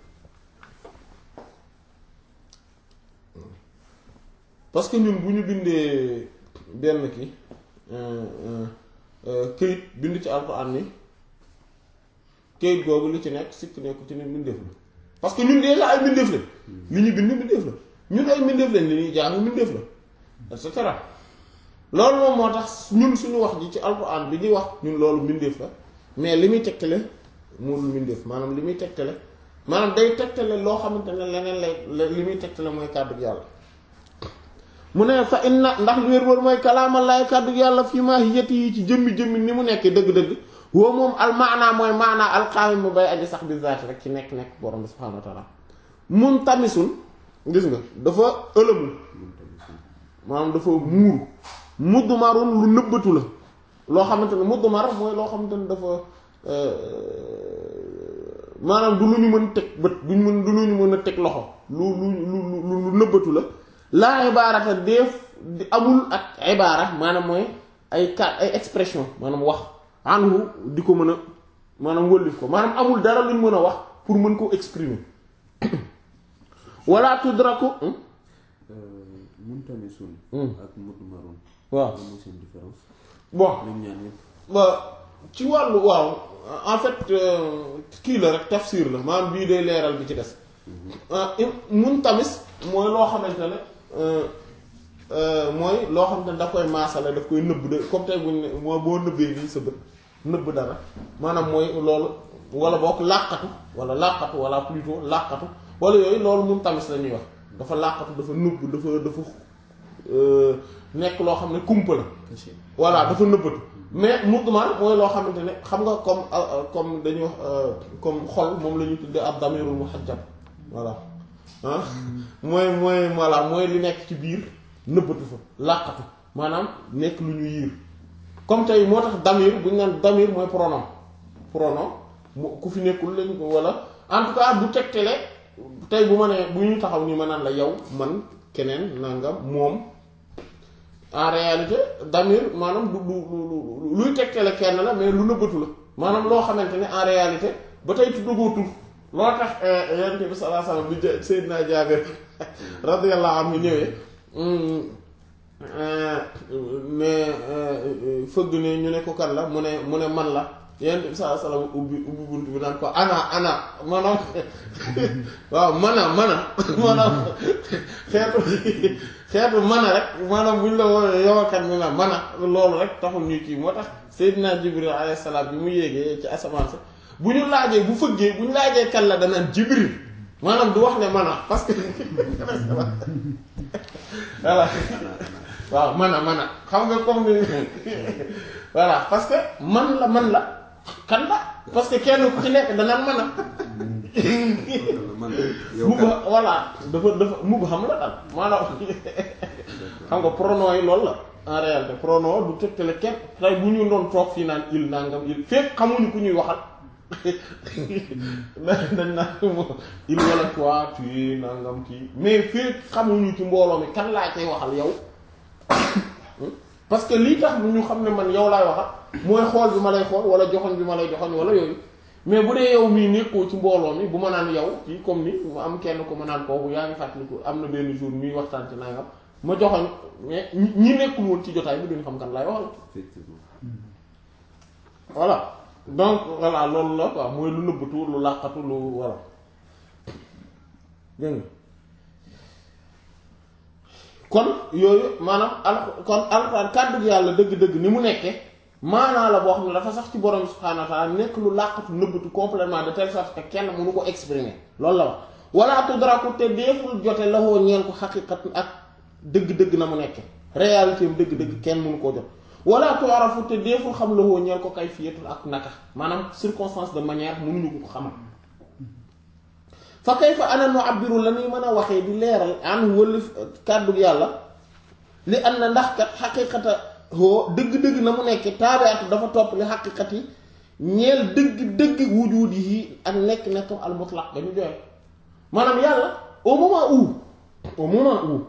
parce que ñun bu ñu bindee benn ki këyit bind ci alxuraan ni kayit googu li ci nekk sikk nekku ci ne mbindeef la parce que ñun déjà ay mbindeef lañ li ñu bind mbindeef la ñun ay mbindeef lañ li ñuy jàng mbindeef la et cetera loolu moom moo tax ñun suñu wax ji ci alxuraan bi ñuy wax ñun loolu mbindeef la mais li muy tegtale moo dul mbindeef maanaam li muy tegtale maanaam day tegtale loo xamante ne leneen lay li muy tegtale mooy kàddu yàlla mu ne fa inna ndax lu wér wér mooy kalaamallaahi kàddu yàlla fii maa yëtt yi ci jëmmi jëmmi ni mu nekkee dëgg-dëgg woo moom al maanaa mooy maanaa alqaamim mu bay aji sax bi zaati rek ci nekk nekk borom bi subhaanahu wa taala mun tamisul gis nga dafa ëlëmu maanaam dafa muur mudmarun lu nëbbatu la loo xamante ne mudmar mooy loo xamante ne dafa maanaam du lu ñu mën teg bët duñ mën du lu ñu mën a teg loxo lu lu lu lu nëbbatu la laa ibaarata def di amul ak ibaara maanaam mooy ay kat ay expression maanaam wax anhu di ko mën a maanaam wëllif ko maanaam amul dara luñ mën a wax pour mën koo exprimer wala tudraku muntamisun ak mudmarun waaw lan mooy seen différence bon ñoom ñaar ñëpp ba ci wàllu waaw en fait kii la rek tafsir la maanaam bii day leeral bi ci des mun tamis mooy loo xamante ne mooy loo xamante ne daf koy maasale daf koy nëbb de comme tey buñ ne moo boo nëbbee nii sa bët nëbb dara maanaam mooy loolu wala boog làqatu wala làqatu wala plutôt làqatu wala yooyu loolu mun tamis la ñuy wax dafa làqatu dafa nëbb dafa dafa nekk loo xam ne kumpa la caché voilà dafa nëbbatu mais mudmar mooy loo xamante ne xam nga comme comme dañuy wax comme xol moom la ñu tuddee ab damirul muhajjab voilà ah mooy mooy voilà mooy li nekk ci biir nëbbatu fa làqatu maanaam nekk lu ñu yiir comme tey moo tax damir bu ñu naan damir mooy pronom pronom mu ku fi nekkul lañ ko wala en tout cas bu tegtale tey bu ma nee bu ñu taxaw nii ma naan la yow man keneen nangam moom en réalité damir maanaam du du lu luy tegtale kenn la mais lu nëbbatu la maanaam loo xamante ne en réalité ba tey tuddagoo tur loo tax yonent bi sallallahu alayhi wasallam bi ja Seydina Jaabir radiyallahu anhu ñëwee mais fëgg ne ñu ne ko kan la mu ne mu ne man la yonent bi sallallahu alayhi wasallam ubbi ubbi bunt bi naan ko ana ana maanaam waaw mana mana maanaam xeetu xeetu mana rek maanaam buñ la woowee yowakat mi la mana loolu rek taxul ñuy kii moo tax Seydina Jibril alayhi salaam bi mu yéegee ci asamaan sa bu ñu laajee bu fëggee bu ñu laajee kan la danaan Jibril maanaam du wax ne mana parce que voilà waaw mana mana xam nga comme ni voilà parce que man la man la kan la parce que kenn ku ci nekk danaan mana man yow mub kat voilà dafa dafa mub xam la daal maanaam xam nga pronom yi loolu la en réalité pronom du tegtale kenn tey bu ñu doon toog fii naan il nangam il fekk xamuñu ku ñuy waxal dañ naan mo- il wala toi tu es nangam kii mais fekk xamuñu ci mbooloo mi kan laa cay waxal yow parce que lii tax ñu xam ne man yow laay waxal mooy xool bi ma lay xool wala joxoñ bi ma lay joxoñ wala yooyu mais bu dee yow mii nekkoo ci mbooloo mi bu ma naan yow kii comme ni mu am kenn ko ma naan kooku yaa ngi fàttaliku am na benn jour ñuy waxtaan ci nangam ma joxoñ mais ñi ñi nekkul woon ci jotaay bi duñu xam kan laay waxal effectivement voilà donc voilà loolu la quoi mooy lu nëbbatu lu làqatu lu voilà dégg nga kon yooyu maanaam al kon alxuraan kàddu yàlla dëgg-dëgg ni mu nekke maanaa la boo xam ne dafa sax ci borom subhaanahu wa ta'ala nekk lu làqatu nëbbatu complètement de telle sorte que kenn mënu ko exprimer loolu la wax wala tudraku te deeful jote la woo ñeel ko xaqiqat ak dëgg-dëgg na mu nekke réalité am dëgg-dëgg kenn mënu koo jot wala tu'rafu te deeful xam la woo ñeel ko kayfiyatul ak naka maanaam circonstance de manière mënuñu ko xamal fa kayfa ana nu'abbiru la ñuy mën a waxee di leeral an wëlif kàddu yàlla li am na ndax kat xaqiqata hoo dëgg-dëgg na mu nekk taabiatu dafa topp li xaqiqat yi ñeel dëgg-dëgg wujud yi ak nekk nekkam al mutlaq dañu joxe maanaam yàlla au moment où au moment où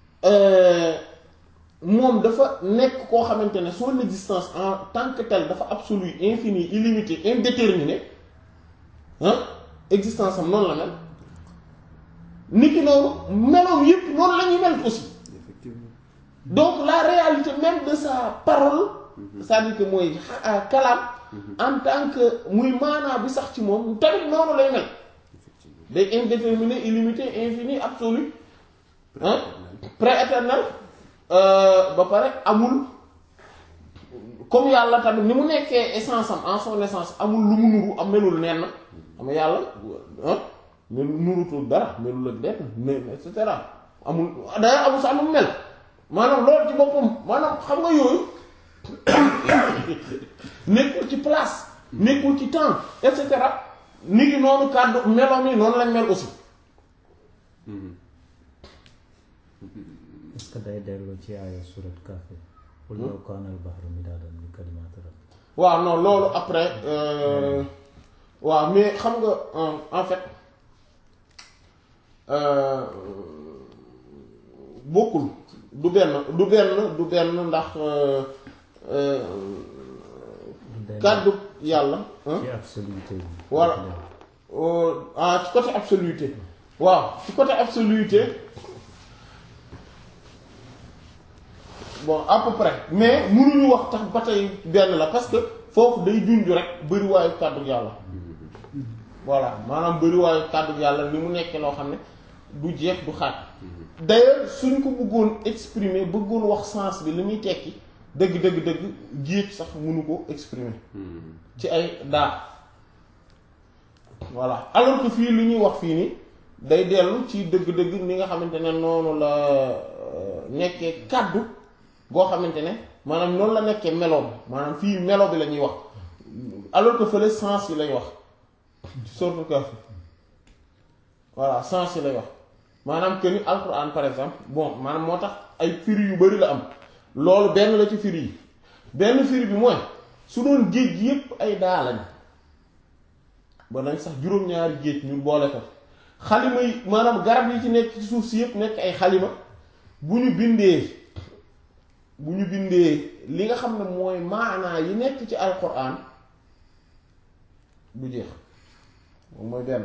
moom dafa nekk koo xamante ne son existence en tant que tel dafa absolu infini illimité indéterminé ah existence am noonu la mel niki noonu meloom yépp noonu la ñuy mel aussi effectivement donc la réalité même de sa parole c'est-à-dire que mooy kalaam en tant que muy maanaa bi sax ci moom tamit noonu lay mel day indéterminé illimité infini absolu hein prééternel ba pare amul comme yàlla tamit ni mu nekkee essence am en son essence amul lu mu nuru am melul nenn xam yàlla ah melu nurutul dara melul ak lenn ne et cetera amul d'ailleurs amul sax lu mu mel maanaam loolu ci boppam maanaam xam nga yooyu nekkul ci place nekkul ci temps et cetera nit ngi noonu kàddu meloom yi noonu lañ mel aussi est-ce que day dellu ci aaya surat Kahf qul law kaana al-bahru midaadan li kalimaati rabbi waaw non loolu après euh, waaw mais xam nga euh, en fait euh, bokkul du benn du benn du benn ndax kàddu yàlla hein? ci absoluté bi Voilà. Euh, ah ci côté absoluté waaw ci côté absoluté bon à peu près mais mënuñu wax tax ba tey benn la parce que foofu day junju rek bëriwaayu kàddu yàlla voilà maanaam bëriwaayu kàddu yàlla ni mu nekkee loo xam ne du jeex du xaaj d'ailleurs suñ ko bëggoon exprimer bëggoon wax sens bi li muy tekki dëgg dëgg dëgg géej sax mënu ko exprimer ci ay daa voilà alors que fii lu ñuy wax fii nii day dellu ci dëgg-dëgg ni nga xamante ne noonu la euh, nekkee kàddu goo xamante ne maanaam noonu la nekkee meloom maanaam fii melo bi la ñuy wax alors que fële sens yi lay wax ci sortu Kahf voilà sens yi lay wax maanaam que ni alquran par exemple bon maanaam moo tax ay firi yu bari la am loolu benn la ci firi yi benn firi bi mooy su doon géej gi yépp ay daa lañ ba nañ sax juróom-ñaari géej ñu boole ko xalima yi maanaam garab yi ci nekk ci suuf si yépp nekk ay xalima bu ñu bindee bu ñu bindee li nga xam ne mooy maanaa yi nekk ci alquran du jeex moom mooy benn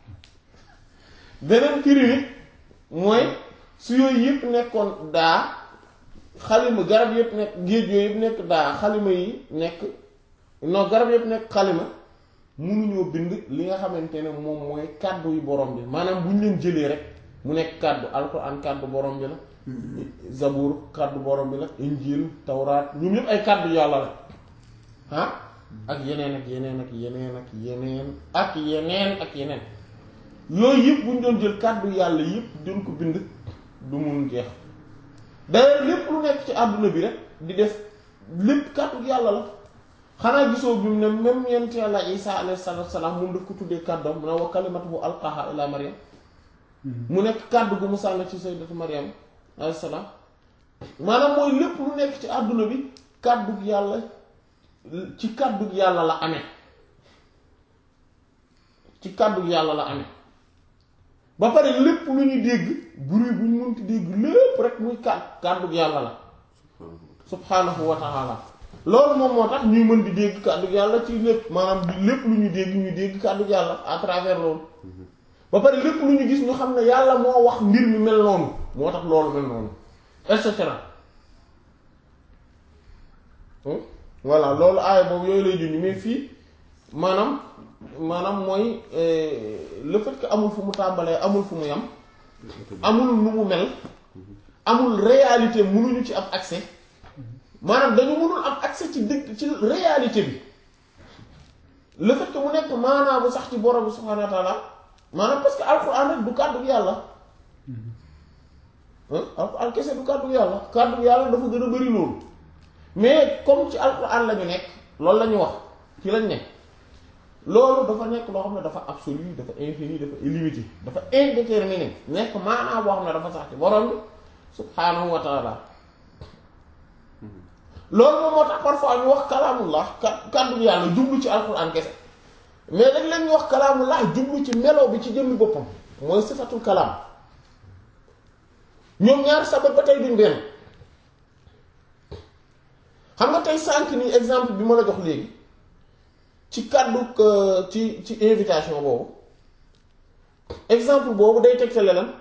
beneen firi bi mooy su yooyu yépp nekkoon daa xalima garab yépp nekk géej yooyu yépp nekk daa xalima yi nekk non garab yépp nekk xalima mënuñoo bind li nga xamante ne moom mooy kàddu yu borom bi maanaam bu ñu leen jëlee rek mu nekk kàddu alquran kàddu borom bi la zabur kàddu borom bi la injil tawraat ñoom ñëpp ay kàddu yàlla la ah ak yeneen ak yeneen ak yeneen ak yeneen ak yeneen ak yeneen yooyu yëpp bu ñu doon jël kàddu yàlla yëpp doon ko bind du mun jeex d'ailleurs lépp lu nekk ci àdduna bi rek di def lépp kàddu yàlla la xanaa gisoo bi mu ne même yent yàlla isa alayhi salaatu wasalaam moom daf ko tuddee kàddoom mu ne wa kalimatuhu alqaha ila maryam mu nekk kàddu gu mu sànni ci sayyidatu maryam alayhi salaam maanaam mooy lépp lu nekk ci àdduna bi kàddu yàlla ci kàddu yàlla la amee ci kàddu yàlla la amee ba pare lépp lu ñu dégg bruit bu ñu mënti dégg lépp rek muy kàddu kàddu yàlla la subhanahu wa ta'ala loolu moom moo tax ñuy mën di dégg kàddu yàlla ci lépp maanaam lépp lu ñu dégg ñu dégg kàddu yàlla à travers loolu ba pare lépp lu ñu gis ñu xam ne yàlla moo wax mbir mi mel noonu moo tax loolu mel noonu et cetera voilà loolu aaya boobu yooyu lay junj mais fii maanaam maanaam mooy le fait que amul fu mu tàmbalee amul fu mu yam amul nu mu mel amul réalité mënuñu ci am accès maanaam dañu mënul am accès ci dëgg ci réalité bi le fait que mu nekk maanaam bu sax ci borom bi subhaanahu wa taala maanaam parce que alxuraan rek du kàddu yàlla alxuraan kese du kàddu yàlla kàddu yàlla dafa gën a bari loolu mais comme ci alxuraan la ñu nekk loolu la ñu wax ci lañ nekk loolu dafa nekk loo xam ne dafa absolu dafa infini dafa illimité dafa indéterminé nekk maanaam boo xam ne dafa sax ci borom bi subhaanahu wa taala loolu moom moo tax parfois ñu wax kalaamullah kàddu yàlla jublu ci alxuraan kese mais dañ leen ñu wax kalaamullah jublu ci melo bi ci jëmmi boppam mooy sifatul kalaam ñoom ñaar sabab ba tey duñ benn xam nga tey sànq nii exemple bi ma la jox léegi ci kàddu ci ci invitation boobu exemple boobu day tegtale lan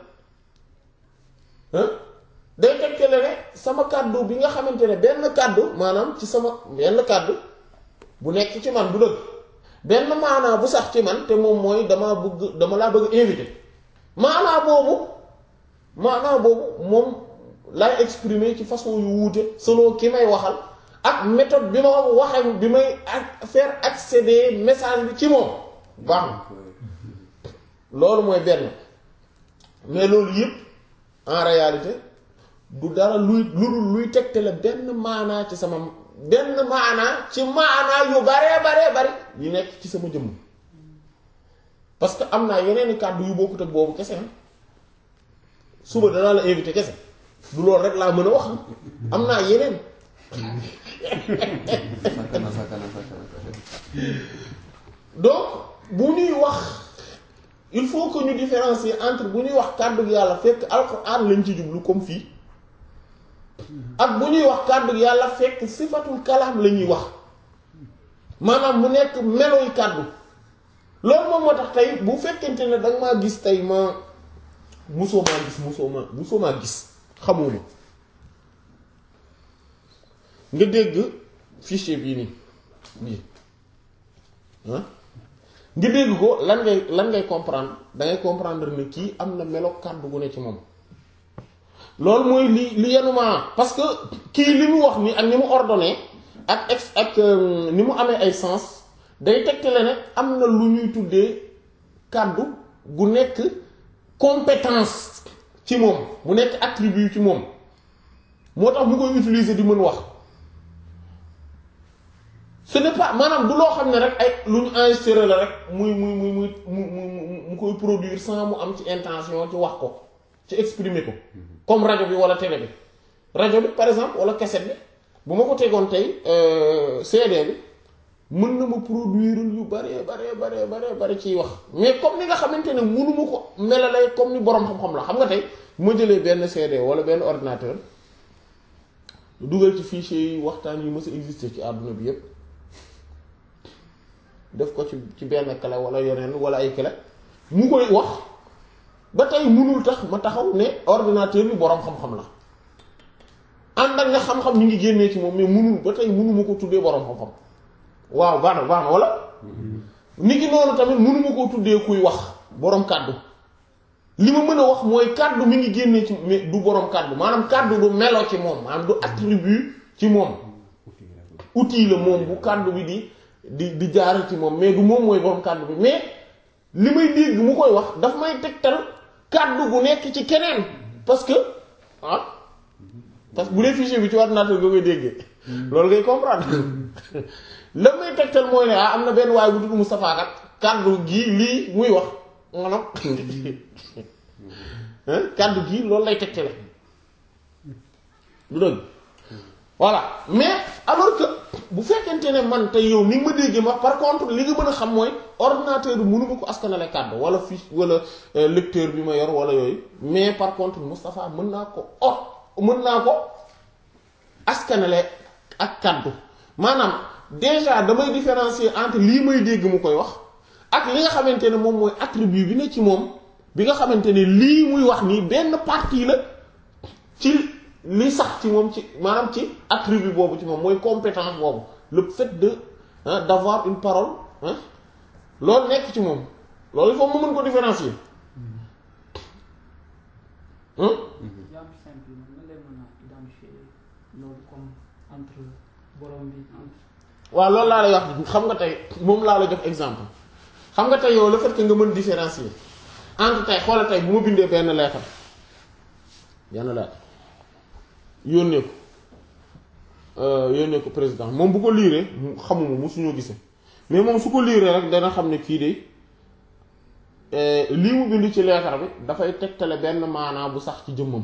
day tegtale ne sama kàddu bi nga xamante ne benn kàddu maanaam ci sama benn kàddu bu nekk ci man du dëgg benn maanaa bu sax ci man te moom mooy dama bëgg dama laa bëgg invité maanaa boobu maanaa boobu moom lay exprimer ci façon yu wuute selon ki may waxal ak méthode bi ma waxe bi may ak faire accéder message bi ci moom baax na loolu mooy benn mais loolu yëpp en réalité du dara luy lu dul luy tegtale benn maanaa ci sama benn maanaa ci maanaa yu baree baree bari yi nekk ci sama jëmm parce que am naa yeneen kàddu yu bokkut ak boobu kese suba danaa la invité kese du loolu rek laa mën a wax am naa yeneen sakana sakana sakana donc bu ñuy wax il faut que ñu différencier entre bu ñuy wax kàddu gi yàlla fekk alxuraan lañ ci jublu comme fii ak bu ñuy wax kàddu gi yàlla fekk sifatul kalaam la ñuy wax maanaam mu nekk meloy kàddu loolu moom moo tax tey bu fekkente ne danga maa gis tey ma musoo maa gis musoo maa musoo maa gis xamoo ma nga dégg fichier bii nii bii ah nga dégg ko lan ngay lan ngay comprendre dangay comprendre ne kii am na melo kàddu gu ne ci moom loolu mooy li li yenuma parce que kii li mu wax ni ak ni mu ordonné ak ex ak ni mu amee ay sens day tegtale ne am na lu ñuy tuddee kàddu gu nekk compétence ci moom mu nekk attribut ci moom moo tax mu koy utiliser di mën wax ce n'est pas maanaam du loo xam ne rek ay lu ñu enregistré la rek muy muy muy muy mu mu mu koy produire sans mu am ci intention ci wax ko ci exprimer ko comme rajo bi wala télé bi rajo bi par exemple wala cassette bi bu ma ko tegoon tey CD bi mën na ma produire yu bare bare bare bare bare ciy wax mais comme ni nga xamante ne mënuma ko melale comme ni boroom xam-xam la xam nga tey bu ma jëlee benn CD wala benn ordinateur dugal ci fichier yi waxtaan yi mës a exister ci àdduna bi yépp def ko ci ci benn clé wala yeneen wala ay clé mu koy wax ba tey mënul tax ma taxaw ne ordinateur bi boroom xam-xam la ànd ak nga xam-xam ñu ngi génnee ci moom mais mënul ba tey mënuma ko tuddee boroom xam-xam waaw baax na baax na wala nit ki noonu tamit mënuma koo tuddee kuy wax boroom kàddu li ma mën a wax mooy kàddu mi ngi génnee ci mais du boroom kàddu maanaam kàddu du melo ci moom maanaam du attribut ci moom outil la moom bu kàddu bi di di di jaar ci moom mais du moom mooy boroom kàddu bi mais li may dégg mu koy wax daf may tegtal kàddu gu nekk ci keneen parce que ah parce que bu dee fichier bi ci ordinateur nga koy déggee loolu ngay comprendre la may tegtal mooy ne ah am na benn waaye bu tudd Moustapha kat kàddu gii lii muy wax maanaam kàddu gii loolu lay tegtale du dëgg voilà mais alors que bu fekkente ne man tey yow ni nga ma déggee ma par contre li nga mën a xam mooy ordinateur bi mënuma ko askanale kàddu wala fiche wala lecteur bi ma yor wala yooyu mais par contre Moustapha mën naa ko or mën naa ko askanale ak kàddu maanaam déjà damay différencier entre lii may dégg mu koy wax ak li nga xamante ne moom mooy attribut bi ne ci moom bi nga xamante ne lii muy wax nii benn partie la ci li sax ci moom ci maanaam ci attribut boobu ci moom mooy compétence boobu le fait de d'avoir une parole loolu nekk ci moom loolu il faut mu mën ko différencier exemple simple na lay mën a identifier loolu comme entre borom bi entre waaw loolu laa lay wax xam nga tey moom laa la jox exemple xam nga tey yow le fait que nga mën différencier entre tey xoola tey bu ma bindee benn lettre benn lettre yónnee ko yónnee ko président moom bu ko liiree xamuma musuñoo gisee mais moom su ko liiree rek dana xam ne kii de lii mu bind ci lettre bi dafay tegtale benn maanaa bu sax ci jëmmam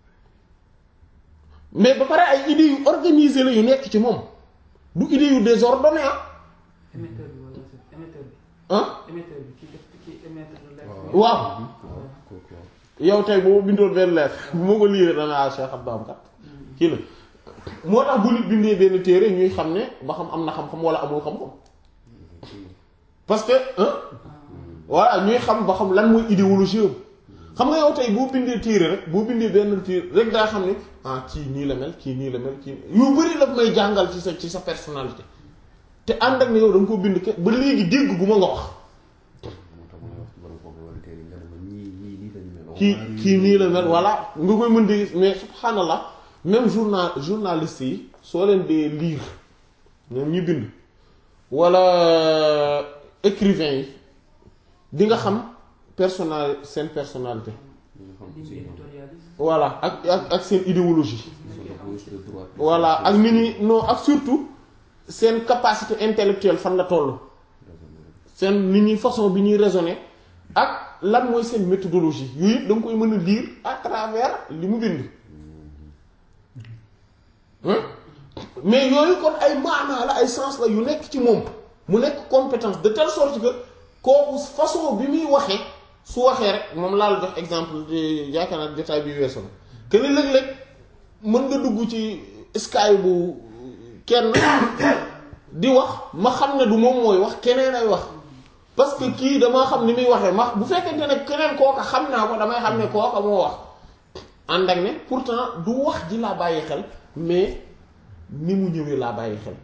mais ba pare ay idées yu organisées la yu nekk ci moom du idée yu désordonné ah émetteur bi wala émetteur bi ah émetteur bi ki def ki émettre lettre waaw yow tey boo bindoon benn lettre bu ma ko liiree dana ah Cheikh Abdou am kat kii la moo tax bu nit bindee benn téere ñuy xam ne ba xam am na xam-xam wala amul xam-xam parce que hein voilà ñuy xam ba xam lan mooy idéologie am xam nga yow tey boo bindee téere rek boo bindee benn téere rek daa xam ne ah kii nii la mel kii nii la mel kii yu bari la may jàngal ci sa ci sa personnalité te ànd ak ne yow da nga ko bind ke ba léegi dégg gu ma nga wax moo tax ma wax ci borom kooku wala tey nga ne ma ñii ñii nii lañu mel. kii kii nii la mel voilà nga koy mën di gis mais subhanallah même journal journaliste yi soo leen dee lire ñoom ñi bind wala écrivain yi di nga xam personnal seen personnalité ñu xam ligne aussi ñoom. éditorialiste voilà ak ak ak seen idéologie Ils sont de gauche, de droite. voilà ak nit ñi non ak surtout seen capacité intellectuelle fan la toll seen nit ñi façon bi ñuy raisonner ak lan mooy seen méthodologie yooyu yëpp da nga koy mën a lire à travers li mu bind hein mais yooyu kon ay maanaa la ay sens la yu nekk ci moom mu nekk compétence de telle sorte que kooku façon bi muy waxee su waxee rek moom laa la jox exemple di yaakaar naa jotaay bi weesu na que ni léeg-léeg mën nga dugg ci sky bu kenn di wax ma xam ne du moom mooy wax keneen ay wax parce que kii damaa xam ni muy waxee ma bu fekkente ne keneen kooka xam naa ko damay xam ne kooka moo wax ànd ak ne pourtant du wax ji laa bàyyi xel mais ni mu ñëwee laa bàyyi xel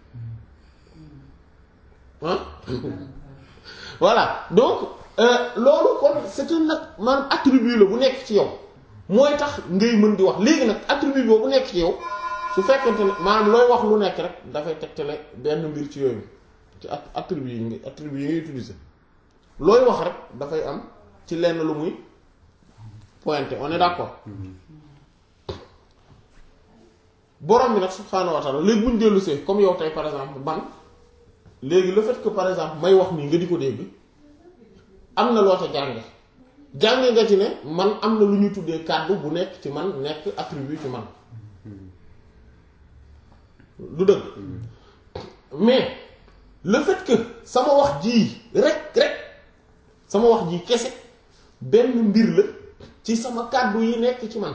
ah voilà donc euh, loolu kon c'est un nag maanaam attribut la bu nekk ci yow mooy tax ngay mën di wax léegi nag attribut boobu bu nekk ci yow su fekkente ne maanaam looy wax lu nekk rek dafay tegtale benn mbir ci yooyu ci at attribut yi nga attribut yi ngay utiliser looy wax rek dafay am ci lenn lu muy pointé on est d'accord borom bi nag subhaanahu wa ta'ala léegi bu ñu dellu see comme yow tey par exemple man léegi le fait que par exemple may wax nii nga di ko dégg am na loo ca jànge jànge nga ci ne man am na lu ñuy tuddee kàddu bu nekk ci man nekk attribut ci man du dëgg mais le fait que sama wax jii rek rek sama wax jii kese benn mbir la ci sama kàddu yi nekk ci man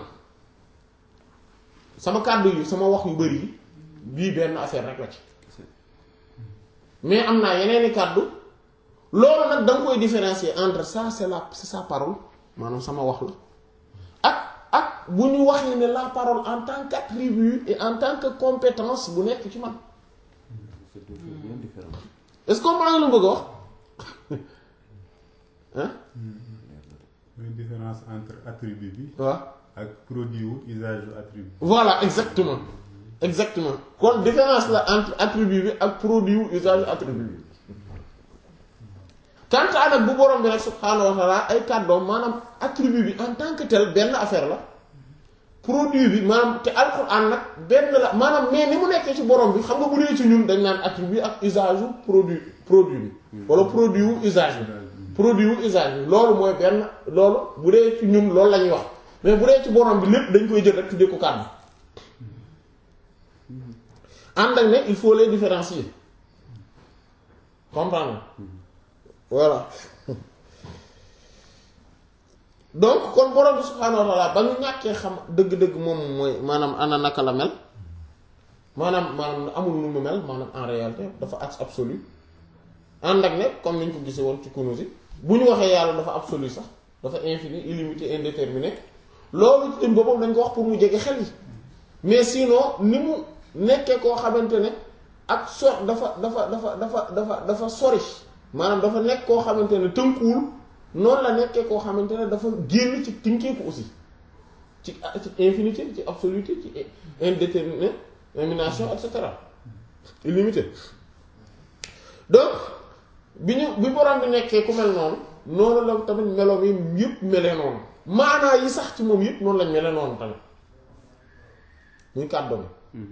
sama kàddu yi sama wax yu bari yi bii benn affaire rek la ci mais am naa yeneeni kàddu loolu nag da nga koy différencier entre ça c'est la c'est sa parole maanaam sama wax la ak ak bu ñu waxee ne la parole en tant qu'attribut et en tant que compétence bu nekk ci man C'est deux choses bien différentes. est-ce que comprendre nga lu bëgg a wax hein une différence entre attribut bi waaw ak produit wu usage wu attribut voilà exactement exactement kon différence la entre attribut bi ak produit wu usage attribut bi quant à nag bu borom bi rek subhaanahu wa ta'ala ay kàddoom maanaam attribut bi en tant que tel benn affaire la produit bi maanaam te alxuraan nag benn la maanaam mais ni mu nekkee ci borom bi xam nga bu dee ci ñun dañ naan attribut ak usage wu produit produit bi wala produit wu usage bi produit wu usage bi loolu mooy benn loolu bu dee ci ñun loolu la ñuy wax mais bu dee ci borom bi lépp dañ koy jël rek tuddee ko kàddu ànd ak ne il faut les différencier comprendre voilà donc kon borom bi subhaanahu wa ta'ala ba ñu ñàkkee xam dëgg-dëgg moom mooy maanaam ana naka la mel maanaam maanaam amul nu mu mel maanaam en réalité dafa as absolu ànd ak ne comme ni ñu ko gisee woon ci Kunûz bu ñu waxee yàlla dafa absolu sax dafa infini illimité indéterminé loolu ci boppam dañ ko wax pour mu jege xel yi mais sinon ni mu nekkee koo xamante ne ak so dafa dafa dafa dafa dafa dafa sori maanaam dafa nekk koo xamante ne tënkuwul noonu la nekkee koo xamante ne dafa génn ci tinkeeku aussi ci ci infinité ci absoluté ci indéterminé élimination et cetera illimité donc bi ñu bi borom bi nekkee ku mel noonu noonu la tamit meloom yi yëpp melee noonu maanaa yi sax ci moom yëpp noonu lañ melee noonu tamit muy kàddoom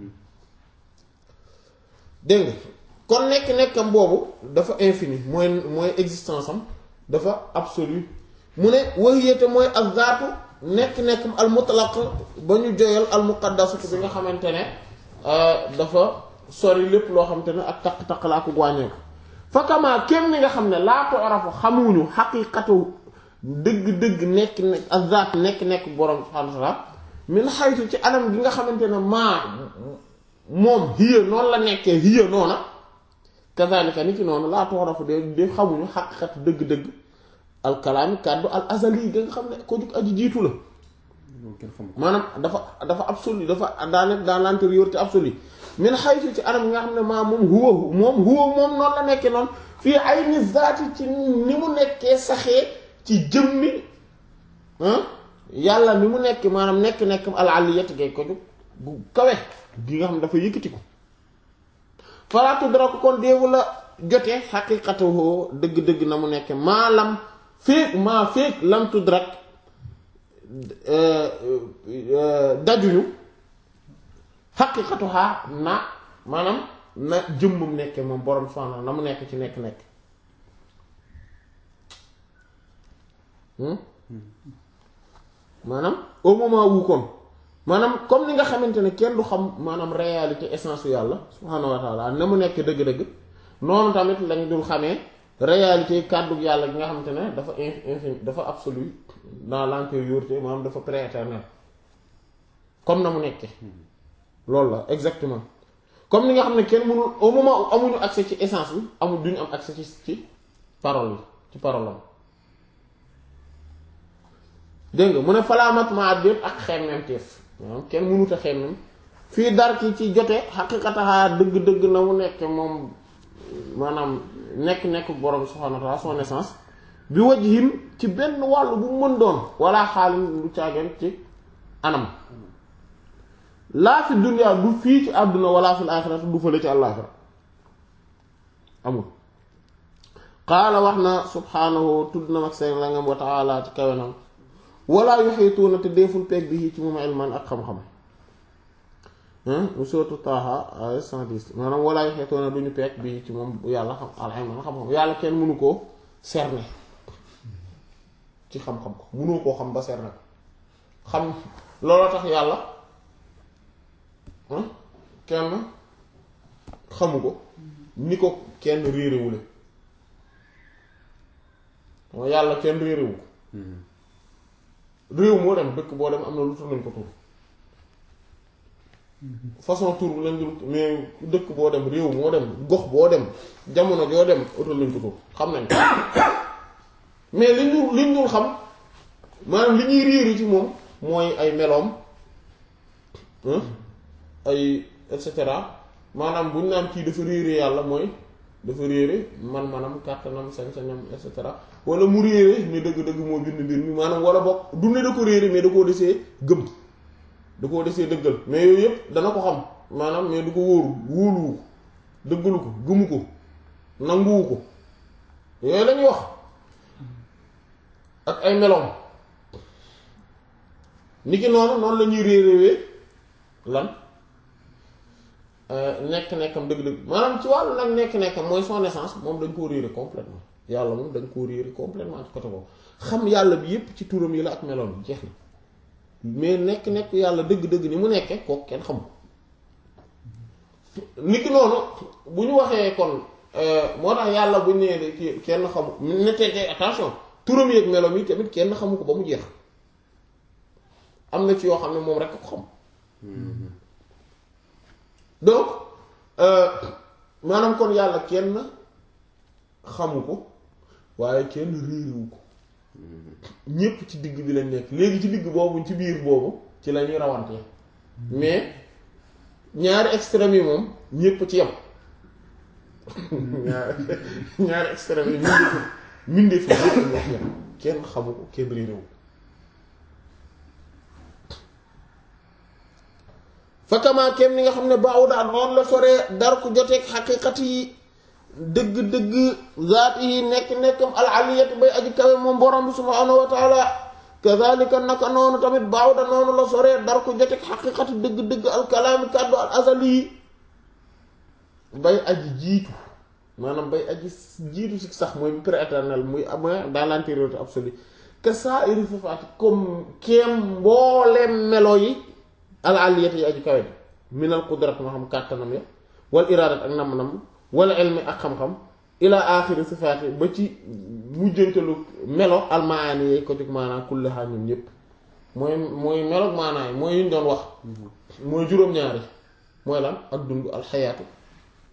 dégg nga kon nekk-nekkam boobu dafa infini mooy mooy existence am dafa absolu mu ne wahiyate mooy ak zaatu nekk-nekkam al mutlaq ba ñu joyal al muqaddasatu bi nga xamante ne dafa sori lépp loo xamante ne ak taq-taq laa ko wàññeeku fakamaa kem ni nga xam ne laa ko arafu xamuñu xaqiiqatu dëgg-dëgg nekk nekk ak zaat nekk-nekk borom subhaanahu wa ta'aala min xaytu ci anam gi nga xamante ne maa moom hiya noonu la nekkee hiya noona kazalika ni ki noonu laa toxarafu de de xamuñu xaqiqatu dëgg-dëgg alkalaami kàddu al azali ga nga xam ne ko jug aji jiitu la loolu kenn xamu ko maanaam dafa dafa absolu dafa daa nekk dans l'antériorité absolue min haythu ci anam nga xam ne maa moom huwa moom huwa moom noonu la nekkee noonu fii ayni zaati ci ni mu nekkee saxee ci jëmmi ah yàlla ni mu nekk maanaam nekk-nekk al-aliyat gay ko jóg gu kawe gi nga xam ne dafa yëkkati ko fala tudraku kon déewu la jotee xaqiqatuhu dëgg-dëgg na mu nekk maa lam féeg maa féeg lam tudrak dajuñu xaqiqatuha na maanaam na jëmmam nekke moom borom subhaanahu na mu nekk ci nekk-nekk maanaam au moment wu kon maanaam comme ni nga xamante ne kenn du xam maanaam réalité essence u yàlla subhaanahu wa taala na mu nekk dëgg-dëgg noonu tamit lañ dul xamee réalité kàddu yàlla gi nga xamante ne dafa infini dafa absolu dans l'antériorité maanaam dafa prééternel comme na mu nekkee loolu la exactement comme ni nga xam ne kenn mënul au moment où amuñu accès ci essence bi amul duñu am accès ci ci parole yi ci parole am dégg nga mu ne falaamat ma at ak xemmem teef maanaam kenn mënut a xemmem fii dar ki ci jote xaqiqataha dëgg-dëgg na mu nekk moom maanaam nekk-nekk borom subhanahu wa ta'ala son essence bi wajhin ci benn wàll bu mu mën doon wala xaalin lu caageen ci anam laa fi dunya du fii ci àdduna wala fil aaxirati du fële ci àllaaxira amul qaala wax na subhaanahu tudd na mag seen la ngam wa ta'ala ci kawenam wala yuhituuna te deeful peeg bi ci moom ilman ak xam-xam mu sootu Taaha ay 110 maanaam wala yuhituuna duñu peeg bi ci moom yàlla xam alilman xam-xam yàlla kenn mënu koo cerner ci xam-xam ko mënoo koo xam ba cerner ko xam looloo tax yàlla kenn xamu ko ni ko kenn réerewule mooy yàlla kenn réerewu ko réew moo dem dëkk boo dem am na lu tur nañ ko tur façon tur bu lañ dul mais dëkk boo dem réew moo dem gox boo dem jamono joo dem utal nañ ko tur xam nañ ko mais li ñu li ñu xam maanaam li ñuy réeri ci moom mooy ay meloom ay et cetera maanaam bu ñu naan kii dafa réere yàlla mooy dafa réere man-manam kàttanam sañ-sañam et cetera wala mu réere ni dëgg-dëgg moo bind mbir mi maanaam wala bokk du ne da ko réere mais da koo desee gëm da koo desee dëggal mais yooyu yëpp dana ko xam maanaam mais du ko wóoru wóoluwu ko dëggalu ko gëmu ko nanguwu ko yooyu lañuy wax ak ay meloom niki noonu noonu la ñuy réeréwee lan nekk-nekkam dëgg-dëgg maanaam ci wàllu nag nekk-nekkam mooy son essence moom dañ koo réere complètement yàlla moom dañ koo réere complètement ci côté boobu xam yàlla bi yépp ci turam yi la ak meloom bi jeex na mais nekk-nekk yàlla dëgg-dëgg ni mu nekkee kooku kenn xamu niki noonu bu ñu waxee kon moo tax yàlla bu ñu nee kii kenn xamu ne te attention turam yi ak meloom yi tamit kenn xamu ko ba mu jeex am na ci yoo xam ne moom rek ko xam donc maanaam kon yàlla kenn xamu ko waaye kenn réerewu ko ñépp ci digg bi lañ nekk léegi ci digg boobu ci biir boobu ci la ñuy rawantee mais ñaari extrêmes yi moom ñépp ci yem ñaari ñaari extrêmes yi mindeefu mindeefu ñépp ñoo ci yem kenn xamu ko kenn réerewu ko fakkamaa kem ni nga xam ne baaw daal noonu la soree dar ku joteeg xaqiiqat yi dëgg-dëgg zaat yi nekk-nekkam al aliyat bay aji kawe moom borom bi subhaanahu wa taala kazalika naka noonu tamit baaw da noonu la soree dar ku joteeg xaqiiqat dëgg-dëgg al kalaami kàddu al azali yi bay aji jiitu maanaam bay aji jiitu si sax mooy bi prééternel muy am dans l'antériorité absolue que ça iri sifaati comme kem mbooleem melo yi al aliyat yi aji kawe minal qudrat moo xam kàttanam ya wal iraadat ak nam-nam wala ilmi ak xam-xam ila axiri sifaati ba ci mujjantalu melo al maani yi ko jóg maanaa kullihaa ñoom ñépp mooy mooy meloog maanaa yi mooy yuñ doon wax mooy juróom-ñaari mooy lan ak dund al xayaatu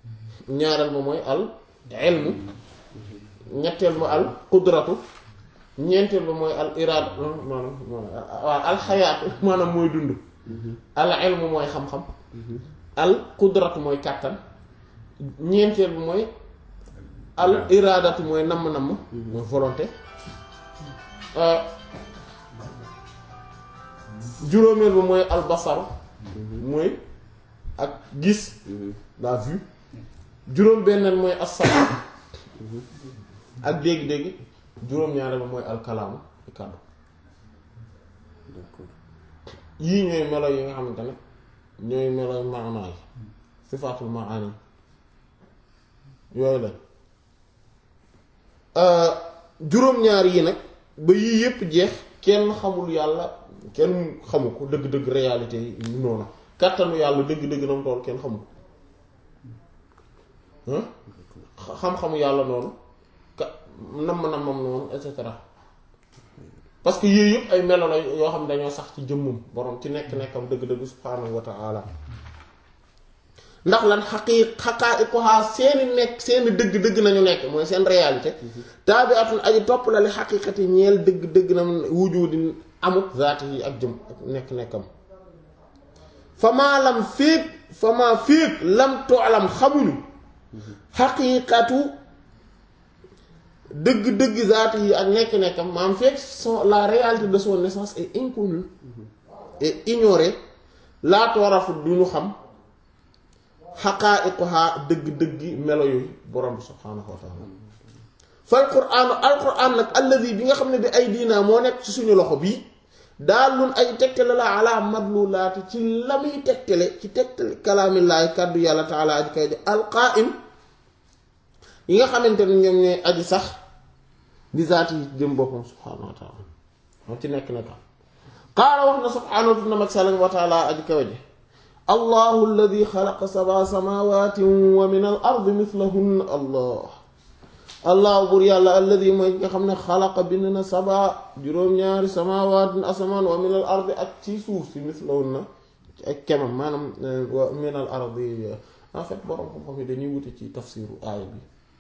ñaareel ba mooy al ilmu ñetteel ba al qudratu ñeenteel ba mooy al iraada maanaam waaw alxayaatu maanaam mooy dund al ilmu mooy xam-xam al qudratu mooy kàttan ñeenteel bi mooy al iraadatu mooy namm-namm mooy volonté juróomeel bi mooy al basaru mooy ak gis la vue juróom benneel mooy as-sama ak dégg-dégg juróom-ñaareel ba mooy al kalaamu kàddu d'accord yii ñooy melo yi nga xamante ne ñooy melo maanaa yi sifaatul maani yooyu la juróom-ñaar yi nag ba yii yépp jeex kenn xamul yàlla kenn xamu ko dëgg-dëgg réalité yi noonu kàttanu yàlla dëgg-dëgg na mu toll kenn xamu ko hein xam-xamu yàlla noonu ka namm-nammam noonu et cetera parce que yii yëpp ay melo la yoo xam ne dañoo sax ci jëmmum borom ci nekk-nekkam dëgg-dëgg subhaanahu wa ta'ala ndax lan xaqii xaqaa'iquha seeni nekk seeni dëgg-dëgg nañu nekk mooy seen réalité taabi'atun aji topp la li xaqiiqati ñeel dëgg-dëgg na wujudi amut zaati yi ak jëm ak nekk-nekkam famaa lam féeg famaa féeg lam toolam xamuñu xaqiiqatu dëgg-dëgg zaati yi ak nekk-nekkam maam fekk son la réalité de son naissance est inconnue et ignorée laa toorafu du ñu xam xaqaa'iquha dëgg-dëggi melo yooyu borom bi subhaanahu wa taala fal quraanu al quraan nag alladi bi nga xam ne bi ay diina moo nekk ci suñu loxo bii daal lun ay tegtale la ala madlulaati ci la muy tegtale ci tegtale kalaamillaahi kàddu yàlla taala aji kay di alqaa'im yi nga xamante ne ñoom ñooy aji sax di zaati yi jëm boppam subhaanahu wa taala moo ci nekk nekk qaala wax na subhaanahu na mag salam wa taala aji kawe ji allahu alladi xalaqa sab'a samawaatin wa min al ardi mislahunna allah allahu bur yàlla alladi mooy nga xam ne xalaqa bind na saba juróom-ñaari samawaatin asamaan wa min al ardi ak ci suuf si mislahunna ak kemam maanaam wa min al ardi en fait borom xam-xam yi dañuy wute ci tafsiru aaya bi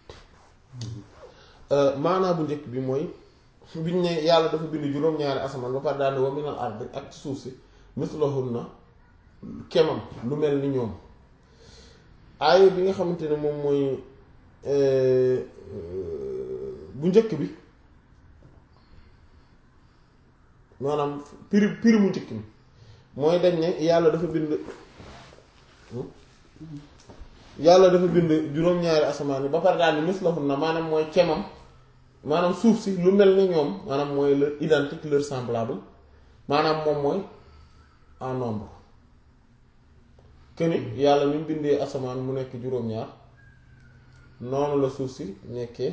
maanaa bu njëkk bi mooy biñ ne yàlla dafa bind juróom-ñaari asamaan ba pare daal wa min al ardi ak ci suuf si mislahunna kemam lu mel ni ñoom aaya bi nga xamante ne moom mooy bu njëkk bi maanaam piri piri mu njëkk bi mooy dañ ne yàlla dafa bind yàlla dafa bind juróom-ñaari asamaan yi ba pare daal ni mislahun na maanaam mooy kemam maanaam suuf si lu mel ni ñoom maanaam mooy leur identique leur semblable maanaam moom mooy en nombre këni yàlla ni mu bindee asamaan mu nekk juróom-ñaar noonu la suuf si nekkee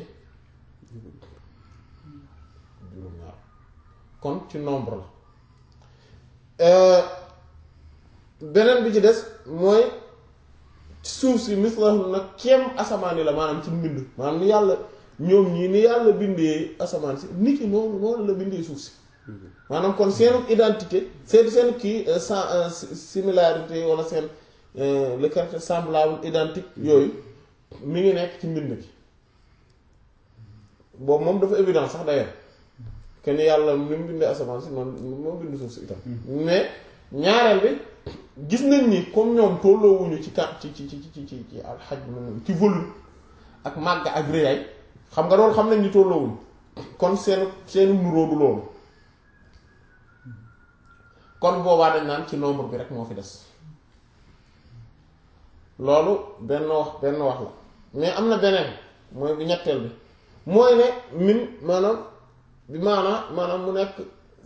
juróom-ñaar kon ci nombre la beneen bi ci des mooy suuf si mislahum nag kem asamaan yi la maanaam ci mbind maanaam ni yàlla ñoom ñii ni yàlla bindee asamaan si nit ki noonu noonu la bindee suuf si maanaam kon seen identité seen seen kii sans similarité wala seen le caractère semblable identique yooyu mi ngi nekk ci mbind gi boobu moom dafa évident sax d'ailleurs que ni yàlla ni mu bindee asamaan si noonu moo bind suuf si itam mais ñaareel bi gis nañ ni comme ñoom tolloowuñu ci kat ci ci ci ci ci ci alxaj ci volume ak màgg ak réyaay xam nga loolu xam nañ ni tolloowuñu kon seen seen nuróo du loolu kon boobaa dañ naan ci nombre bi rek moo fi des loolu benn wax benn wax la mais am na beneen mooy bu ñetteel bi mooy ne min maanaam bi maanaam maanaam mu nekk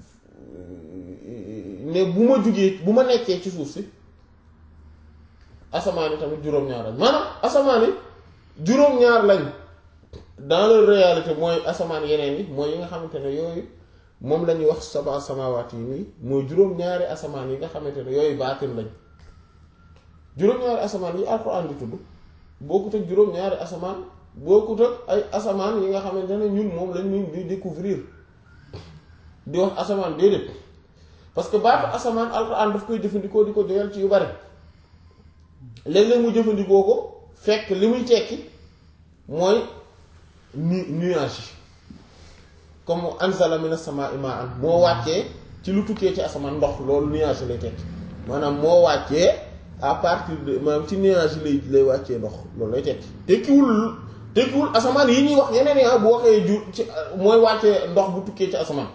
ne bu ma jugee bu ma nekkee ci suuf si asamaan yi tamit juróom-ñaar lañ maanaam asamaan yi juróom-ñaar lañ dans la réalité mooy asamaan yeneen yi mooy yi nga xamante ne yooyu moom la ñuy wax saba samawaat yi nii mooy juróom-ñaari asamaan yi nga xamante ne yooyu baatin lañ juróom-ñaari asamaan yi alxuraan di tudd bokkut ak juróom-ñaari asamaan bokkut ak ay asamaan yi nga xamante ne ñun moom lañ ñu di découvrir di wax asamaan déedéet parce que baatu asamaan alxuraan daf koy jëfandikoo di ko joyal ci yu bari léeg-léeg mu jëfandikoo ko fekk li muy tekki mooy nu nuage yi comme anzala minas samaa'i maa'an moo wàccee ci lu tukkee ci asamaan ndox loolu nuage lay tekki maanaam moo wàccee à partir de maanaam ci nuage lay lay wàccee ndox loolu lay tekki tekkiwul tekkiwul asamaan yi ñuy wax yeneen ya bu waxee ju ci mooy wàccee ndox bu tukkee ci asamaan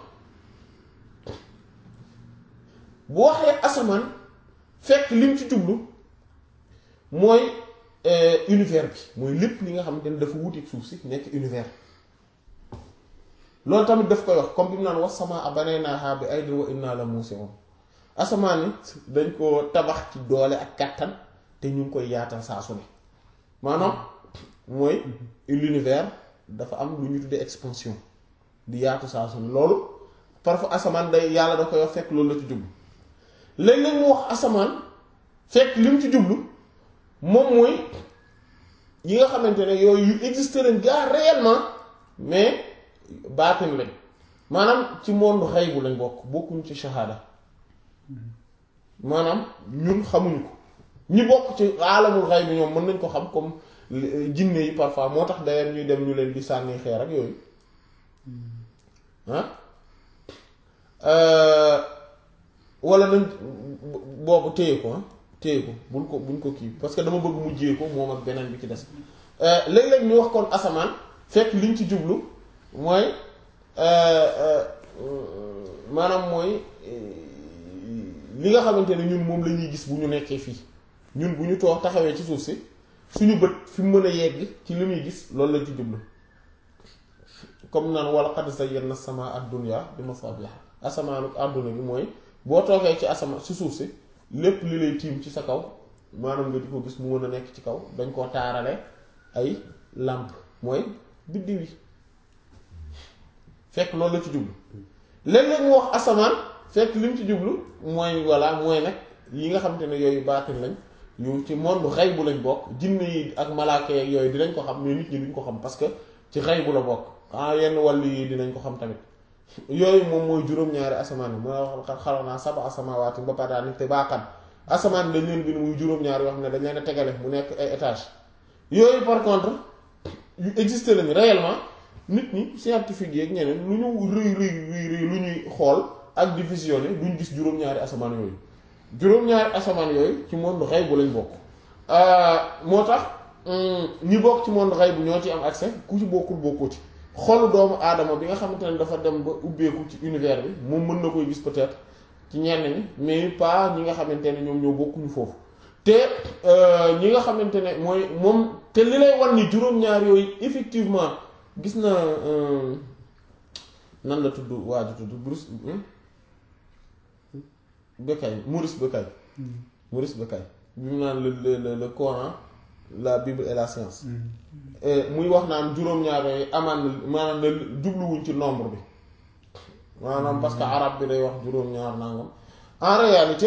bu waxee asamaan fekk lim ci jublu mooy univers bi mooy lépp li nga xamante ne dafa wuteeg suuf si nekk univers loolu tamit daf koy wax comme bi mu naan was samaa banaynaahaa bi aydin wa innaa la muusi'uun asamaan ni dañ ko tabax ci doole ak kattan te ñu ngi koy yaatal saa su ne maanaam mooy l'univers dafa am lu ñu tuddee expansion di yaatu saa su ne loolu parfois asamaan day yàlla da koy wax fekk loolu la ci jublu léeg-léeg mu wax asamaan fekk li mu ci jublu moom mooy yi nga xamante ne yooyu yu existe lañ gaa réellement mais baatin lañ maanaam ci monde xaybu lañ bokk bokkuñ ci shahada maanaam ñun xamuñu ko ñi bokk ci aalamul xayb bi ñoom mën nañ ko xam comme jinne yi parfois moo tax d'ailleurs ñuy dem ñu leen di sànni xeer ak yooyu ah wala nañ boobu téye ko ah téye ko buñ ko buñ ko kii parce que dama bëgg mujjee ko moom ak beneen bi ci des léeg-léeg ñu wax kon asamaan fekk liñ ci jublu mooy maanaam mooy li nga xamante ne ñun moom la ñuy gis bu ñu nekkee fii ñun bu ñu toog taxawee ci suuf si suñu bët fi mu mën a yegg ci li muy gis loolu la ci jublu comme naan wala qad zayyana sama ad-dunya bi masabiha asamaanu àdduna bi mooy boo toogee ci asama si suuf si lépp li lay tiim ci sa kaw maanaam nga di ko gis mu mën a nekk ci kaw dañ koo taarale ay làmp mooy biddiw yi fekk loolu la ci jublu léeg-léeg mu wax asamaan fekk li mu ci jublu mooy voilà mooy nag yi nga xamante ne yooyu baatin lañ yu ci monde xay bu lañ bokk jinne yi ak malaaka yeeg yooyu dinañ ko xam mais nit ñi duñ ko xam parce que ci xay bu la bokk ah yenn wàll yi dinañ ko xam tamit yooyu moom mooy juróom-ñaari asamaan yi mooy wax xalaat naa saba asamaawaati ba pare te baaxan asamaan dañ leen bind muy juróom-ñaari yoo xam ne dañ leen a tegale mu nekk ay étage yooyu par contre yu existe lañ réellement nit ñi scientifique yeeg ñeneen lu ñu rëy rëy rëy rëy lu ñuy xool ak di visionné duñ gis juróom-ñaari asamaan yooyu juróom-ñaari asamaan yooyu ci monde xay bu lañ bokk moo tax ñi bokk ci monde xay bu ñoo ci am accès ku ci bokkul bokkoo ci xolu doomu aadama bi nga xamante ne dafa dem ba ubbeeku ci univers bi moom mën na koy gis peut-être ci ñenn ñi mais pas ñi nga xamante ne ñoom ñoo bokkuñu foofu te ñi nga xamante ne mooy moom te li lay wan ni juróom-ñaar yooyu effectivement gis na nan la tudd waa ji tudd Bruce Bucaille Maurice Bucaille Maurice Bucaille bi mu naan le le le Coran la Bible et la science muy wax naan juróom-ñaar yooyu amaan na maanaam ne jubluwuñ ci nombre bi maanaam parce que arabe bi day wax juróom-ñaar nangam en réalité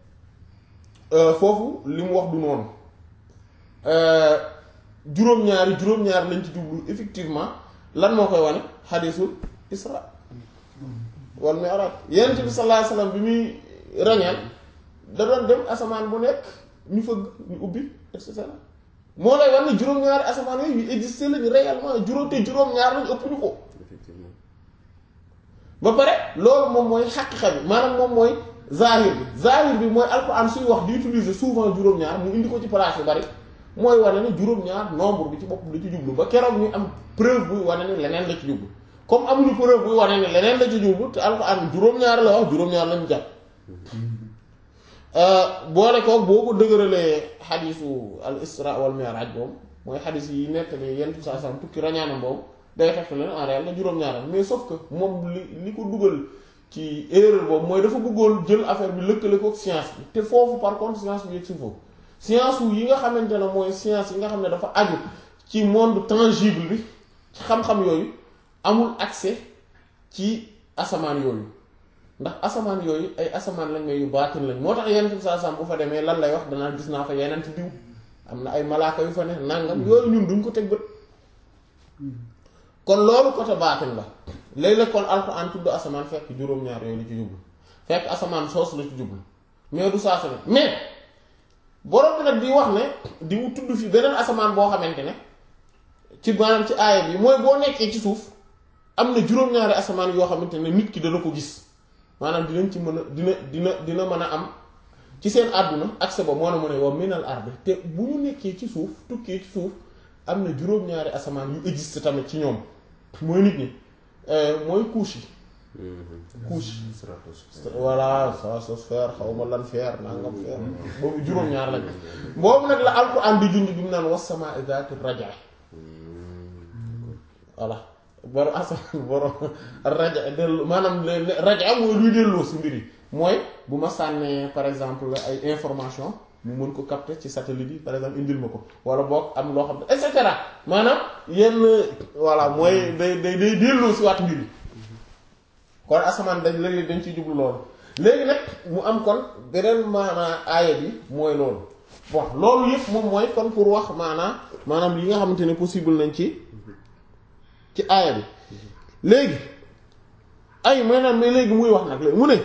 foofu li mu wax du noonu juróom-ñaari juróom-ñaar lañ ci jublu effectivement lan moo koy wane xadisul isra wal mi'raj yonent bi sallallahu alayhi wasallam bi muy rañaan da doon dem asamaan bu nekk ñu fëgg ñu ubbi et cetera moo lay wan ne juróom-ñaari asamaan yooyu yu existé lañu réellement juróom te juróom-ñaar lañu ëpp ñu ko effectivement ba pare loolu moom mooy xaqiqa bi maanaam moom mooy zahir bi zahir bi mooy alxuraan suy wax di utiliser souvent juróom-ñaar mu indi ko ci place yu bari mooy wane ne juróom-ñaar nombre bi ci bopp la ci jublu ba keroog ñu am preuve buy wane ne leneen la ci jublu comme amuñu preuve buy wane ne leneen la ci jublu te alxuraan juróom-ñaar la wax juróom-ñaar lañu jàpp boole koog boo ko dëgëralee xadisu al isra wal mi'raj boobu mooy xadis yi nettali yenn saa saa tukki rañaanam boobu day fekk leen en réel la juróom-ñaaram mais sauf que moom li li ko dugal ci erreur boobu mooy dafa bëggoon jël affaire bi lëkkale ko science bi te foofu par contre science bi yegg si foofu science wu yi nga xamante ne mooy science yi nga xam ne dafa aju ci monde tangible bi ci xam-xam yooyu amul accès ci asamaan yooyu ndax asamaan yooyu ay asamaan lañ may yu baatin lañ moo tax yeneen bi saa sam bu fa demee lan lay wax danaa gis naa fa yeneen diw am na ay malaaka yu fa ne nangam yooyu ñun duñ ko teg bët kon loolu côté baatin la léeg-léeg kon alxuraan tudd asamaan fekk juróom-ñaar yooyu la ci jublu fekk asamaan soos la ci jublu mais du saa su ne mais borom bi nag di wax ne di tudd fi beneen asamaan boo xamante ne ci maanaam ci aaya bi mooy boo nekkee ci suuf am na juróom-ñaari asamaan yoo xamante ne nit ki dana ko gis maanaam dinañ ci mën a dina dina dina mën a am ci seen àdduna accès ba moo na mu ne wa minal ardi te bu ñu nekkee ci suuf tukkee ci suuf am na juróom-ñaari asamaan yu existe tamit ci ñoom mooy nit ñi mooy couche yi couche voilà stratosphère xaw ma lan faire nangam faire boobu juróom-ñaar lañ boobu nag la alquran di junj bi mu naan was samaa'i zaati raja voilà borom asamaan borom raja dellu maanaam raja mooy luy delloo si mbir yi mooy bu ma sànnee par exemple ay information mu mën ko capter ci satellite yi par exemple indil ma ko wala boog am loo xam ne et cetera maanaam yenn voilà mooy day day day delloo si waat mbir yi kon asamaan dañ léegi dañ ciy jublu loolu léegi nag mu am kon beneen maanaa aaya bi mooy loolu bon loolu yëpp moom mooy kon pour wax maanaa maanaam yi nga xamante ne possible nañ ci ci aaya bi léegi ay maanaam mais léegi muy wax nag léegi mu ne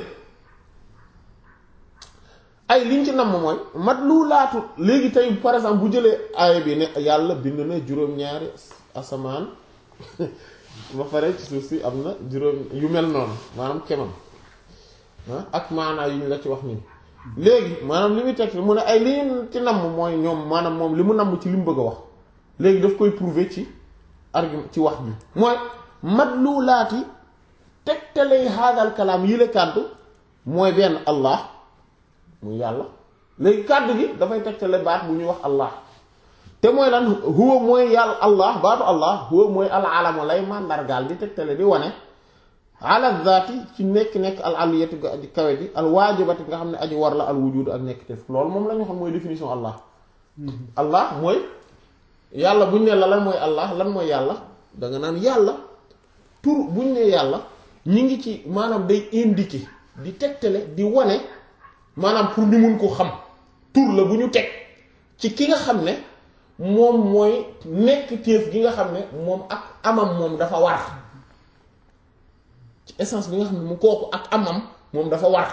ay liñ ci namm mooy mat lu laatu léegi tey par exemple bu jëlee aaya bi ne yàlla bind na juróom-ñaari asamaan ba pare ci suuf si am na juróom yu mel noonu maanaam kemam ak maanaa yu ñu la ci wax nii léegi maanaam li muy teg mu ne ay li ñu ci namm mooy ñoom maanaam moom li mu namm ci li mu bëgg a wax léegi daf koy prouver ci argument ci wax bi mooy madlulaati tegtalay haadal kalaam yi la kàddu mooy benn allah muy yàlla léegi kàddu gi dafay tegtale baat bu ñuy wax allah te mooy lan huwa mooy yàlla allah baatu allah huwa mooy al alama lay màndargaal di tegtale di wane ala zaati ci nekk-nekk al aliyati ga aji kawe ji al waajibati nga xam ne aji war la al wujud ak nekk te loolu moom la ñu xam mooy définition allah allah mooy yàlla buñ ne la lan mooy allah lan mooy yàlla da nga naan yàlla tur buñ ne yàlla ñi ngi ci maanaam day indiquer di tegtale di wane maanaam pour ñu mun ko xam tur la bu ñu teg ci ki nga xam ne moom mooy nekk téef gi nga xam ne moom ak amam moom dafa war ci essence bi nga xam ne mu kooku ak amam moom dafa war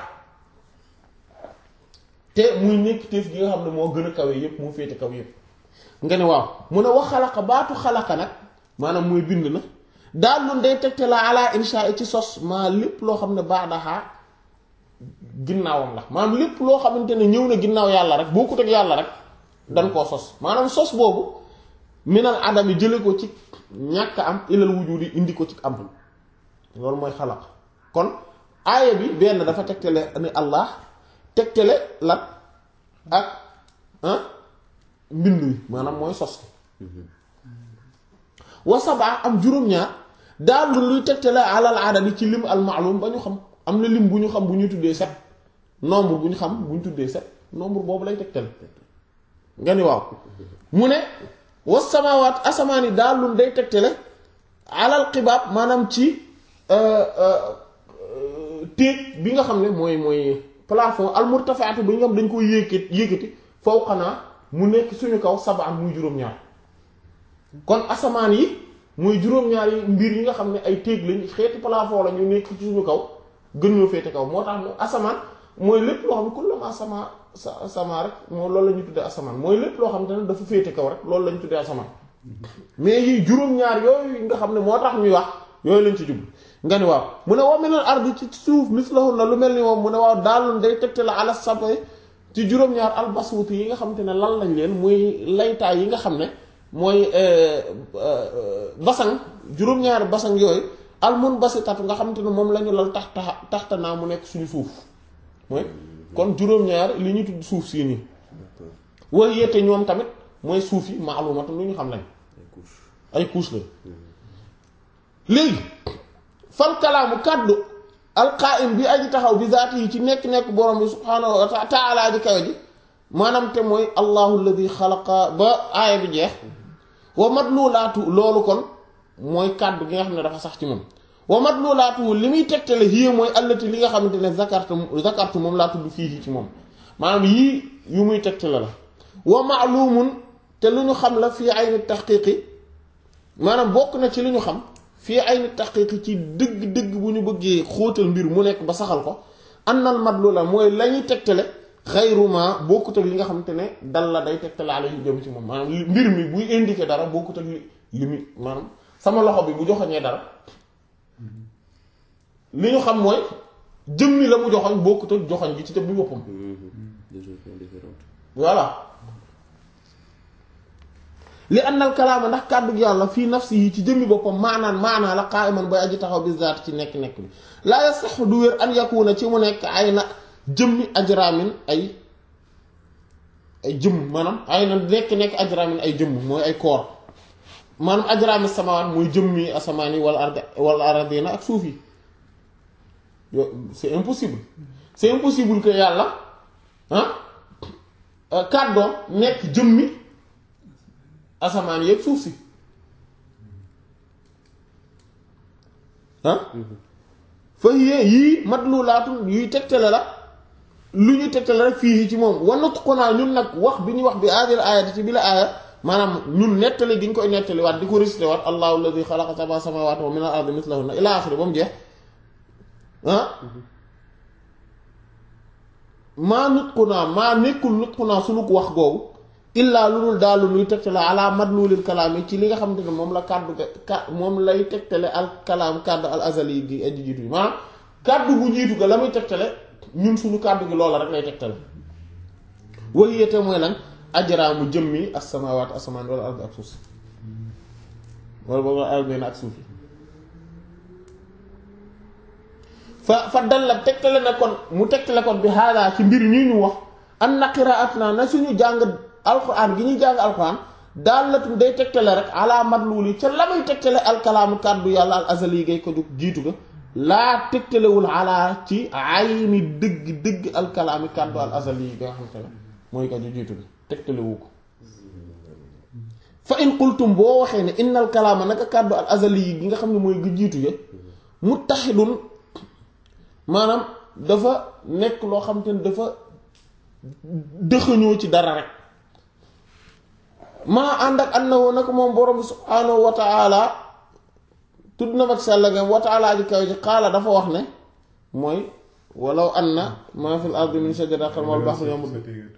te muy nekk téef gi nga xam ne moo gën a kawe yépp moo féete kaw yépp nga ne waaw mu ne wax xalaqa baatu xalaqa nag maanaam mooy bind na daal lu day tegte la ala insha ci sos maa lépp loo xam ne baadaxaa ginnaawam la maanaam lépp loo xamante ne ñëw na ginnaaw yàlla rek boo ko teg yàlla rek dan koo sos maanaam sos boobu minal adami jële ko ci ñàkk am ilal wujudi indi ko ci am loolu mooy xalaq kon aaya bi benn dafa tegtale ni allah tegtale lan ak mbind wi maanaam mooy sos wa sabaa am juróom-ñaar daal luy tegtale alal adadi ci lim al maalum ba ñu xam am na lim bu ñu xam bu ñu tuddee set nombre bu ñu xam bu ñu tuddee set nombre boobu lay tegtale nga ni waaw mu ne was samaawaat asamaan yi daal lu day tegtale alal xibaab maanaam ci téeg bi nga xam ne mooy mooy plafond al murtafaatu bi nga xam dañ koy yékkati yékkati fawqanaa mu nekk suñu kaw sabaan muy juróom-ñaar kon asamaan yi muy juróom-ñaar yi mbir yi nga xam ne ay téeg lañ xeeti plafond la ñu nekk ci suñu kaw gën ñoo féete kaw moo tax asamaan mooy lépp loo xam ne kullama sama sa sama rek moom loolu la ñu tuddee asamaan mooy lépp loo xam ne dafa féete kaw rek loolu la ñu tuddee asamaan mais yi juróom-ñaar yooyu nga xam ne moo tax ñuy wax yooyu lañ ci jublu nga ni waaw mu ne wa minal ardi ci suuf mislahunna lu mel ni moom mu ne waaw daaloon day tegte la ala sab'i ci juróom-ñaar albasuuti yi nga xam te ne lan lañ leen muy laytaay yi nga xam ne mooy basang juróom-ñaari basang yooyu almun basitatu nga xam te ne moom la ñu lal tax taxta naa mu nekk suñu suuf mooy kon juróom-ñaar li ñu tudd suuf sii nii wax yette ñoom tamit mooy suuf yi maalumatu lu ñu xam lañ ay couche la léegi fal kalaamu kàddu alqaim bi aji taxaw bi zaati yi ci nekk-nekk borom bi subhaanahu wa taala ji kawe ji maanaam te mooy allahu alladi xalaqa ba aaya bi jeex wa madlulaatu loolu kon mooy kàddu gi nga xam ne dafa sax ci moom wa madlulaatu li muy tegtale hiya mooy allati li nga xamante ne zakartu zakartu moom laa tudd fii ci moom maanaam yii yu muy tegtale la wa maalumun te lu ñu xam la fii ayni taxqiqi maanaam bokk na ci li ñu xam fii ayni taxqiqi ci dëgg-dëgg bu ñu bëggee xóotal mbir mu nekk ba saxal ko annal madlula mooy la ñuy tegtale xayruma bokkut ak li nga xamante ne dal la day tegtale ala yu jëm ci moom maanaam mbir mi buy indiqué dara bokkut ak li li mi maanaam sama loxo bi bu joxoñee dara li ñu xam mooy jëmmi la mu joxoñ bokkut ak joxoñ gi ci jëmmi boppam Deux opinions différentes. voilà li annal kalaama ndax kàddu gi yàlla fii nafsi yi ci jëmmi boppam maanaan maanaa la qa'iman bay aji taxaw bi zaat ci nekk-nekk bi laa yasaxu du wér an yakuna ci mu nekk ay na jëmmi ajraamin ay ay jëmm maanaam ay na nekk-nekk ajraamin ay jëmm mooy ay koor maanaam ajraami samawaat mooy jëmmi asamaan yi wala arda wala aradina ak suuf yi yo c'est impossible c'est impossible que yàlla ah kàddoom nekk jëmmi asamaan yeeg suuf si ah fa yee yii madlulaatun yuy tegtale la lu ñu tegtale rek fii ci moom wanut ko naa ñun nag wax bi ñuy wax bi aadil aayati ci bi la aaya maanaam ñun nettali gi ñu koy nettali waat di ko récité waat allahu alladi xalaqa sab'a samawati wa min al ardi mislahunna ila axiri ba mu jeex ah maa nut ko naa maa nekkul nut ko naa sunu ko wax googu illaa lu dul daal lu nuy tegtale ala madlulil kalaam yi ci li nga xamante ne moom la kàddu ka moom lay tegtale al kalaam kàddu al azali gi aji jiitu yi maanaam kàddu gu jiitu ga la muy tegtale ñun suñu kàddu gi loola rek lay tegtale wahiyate mooy lan ajraamu jëmmi as-samaawaat asamaan wala ard ak suuf si wala boobu ardina ak suuf yi fa fa dal la tegtale na kon mu tegtale kon bi haadaa ci mbir ñi ñu wax an na qiraat naa na suñu jàng alquran gi ñuy jàng alquran daalatun day tegtale rek ala madluli ca la muy tegtale alkalaamu kàddu yàlla al azali gay ko jóg jiitu ga laa tegtalewul ala ci ayni dëgg dëgg alkalaami kàddu al azali yi nga xamante ne mooy ko ju jiitu ga tegtalewu ko fa in qultum boo waxee ne innal kalaama naka kàddu al azali yi gi nga xam ne mooy gi jiitu ya muttaxidun maanaam dafa nekk loo xamante ne dafa dëxëñoo ci dara rek maa ànd ak annahu nag moom borom bi subhaanahu wa taala tudd na mag sell nga wa taala ji kaw ji xaala dafa wax ne mooy walaw anna maa fil ardi min shajaratin wal bahri yamud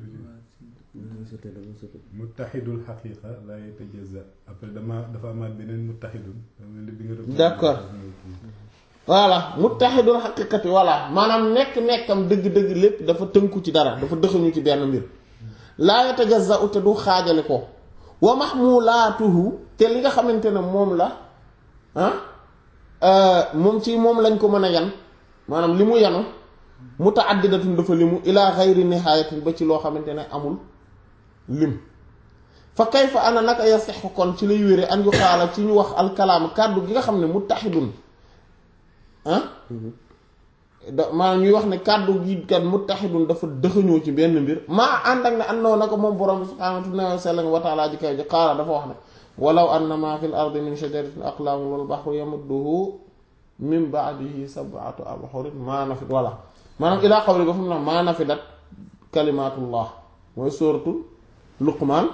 muttaxidul xaqiqa la yatajaza après dama dafa amaat beneen muttaxidun bi nga doon d'accord voilà muttaxidul xaqiqati voilà maanaam nekk-nekkam dëgg-dëgg lépp dafa tënku ci dara dafa dëxuñu ci benn mbir laa yatajaza te du xaajale ko wa mahmulaatuhu te li nga xamante ne moom la ah moom ci moom lañ ko mën a yan maanaam li mu yanu mutaaddidatun dafa limu ila xayri nihayatin ba ci loo xamante ne amul lim fa kayfa ana naka yasixu kon ci lay wére an yu xaala ci ñu wax alkalaam kàddu gi nga xam ne muttaxidun ah da maanaam ñuy wax ne kàddu gi kat muttaxidun dafa dëxëñoo ci benn mbir maa ànd ak ne àndoon na ko moom borom subhaanahu wa ta'aala ji kaw ji qaala dafa wax ne walaw anna maa fil ardi min shajaratin aqlaamun wal bahru yamudduhu min ba'dihi sab'atu abhurin maa nafid wala maanaam ilaa qawli ba fu mu ne maa nafidat kalimaatullah mooy sóoratul luqmaan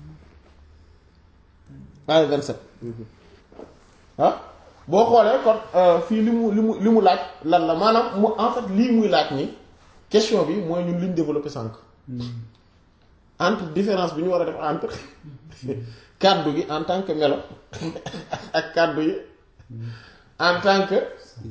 ay 27 ah boo xoolee kon fii li mu li mu li mu laaj lan la maanaam mu en fait lii muy laaj ni question bi mooy ñun li ñu développé sànq entre différence bi ñu war a def entre kàddu gi en tant que melo ak kàddu yi en tant que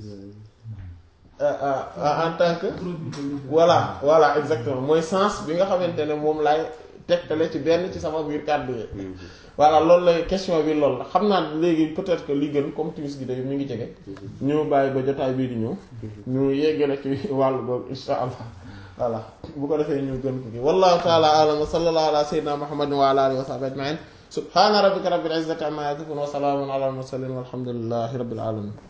en tant que voilà voilà exactement mooy sens bi nga xamante ne moom laay tegtale ci benn ci sama biir kàddu yi voilà loolu la question bi loolu la xam naa léegi peut-être que li gën comme timis gi day mi ngi jege ñu bàyyi ba jotaay bii di ñëw ñu yeggale ci wàllu boobu insha allah voilà bu ko defee ñu gën ko gi wallahu taala alam wa sallallahu ala sayyidina muhammadin wa ala alihi wa sahbihi ajma'in subhana rabbika rabbil izzati amma yasifun wa salamun ala al mursalin walhamdulillahi rabbil alamin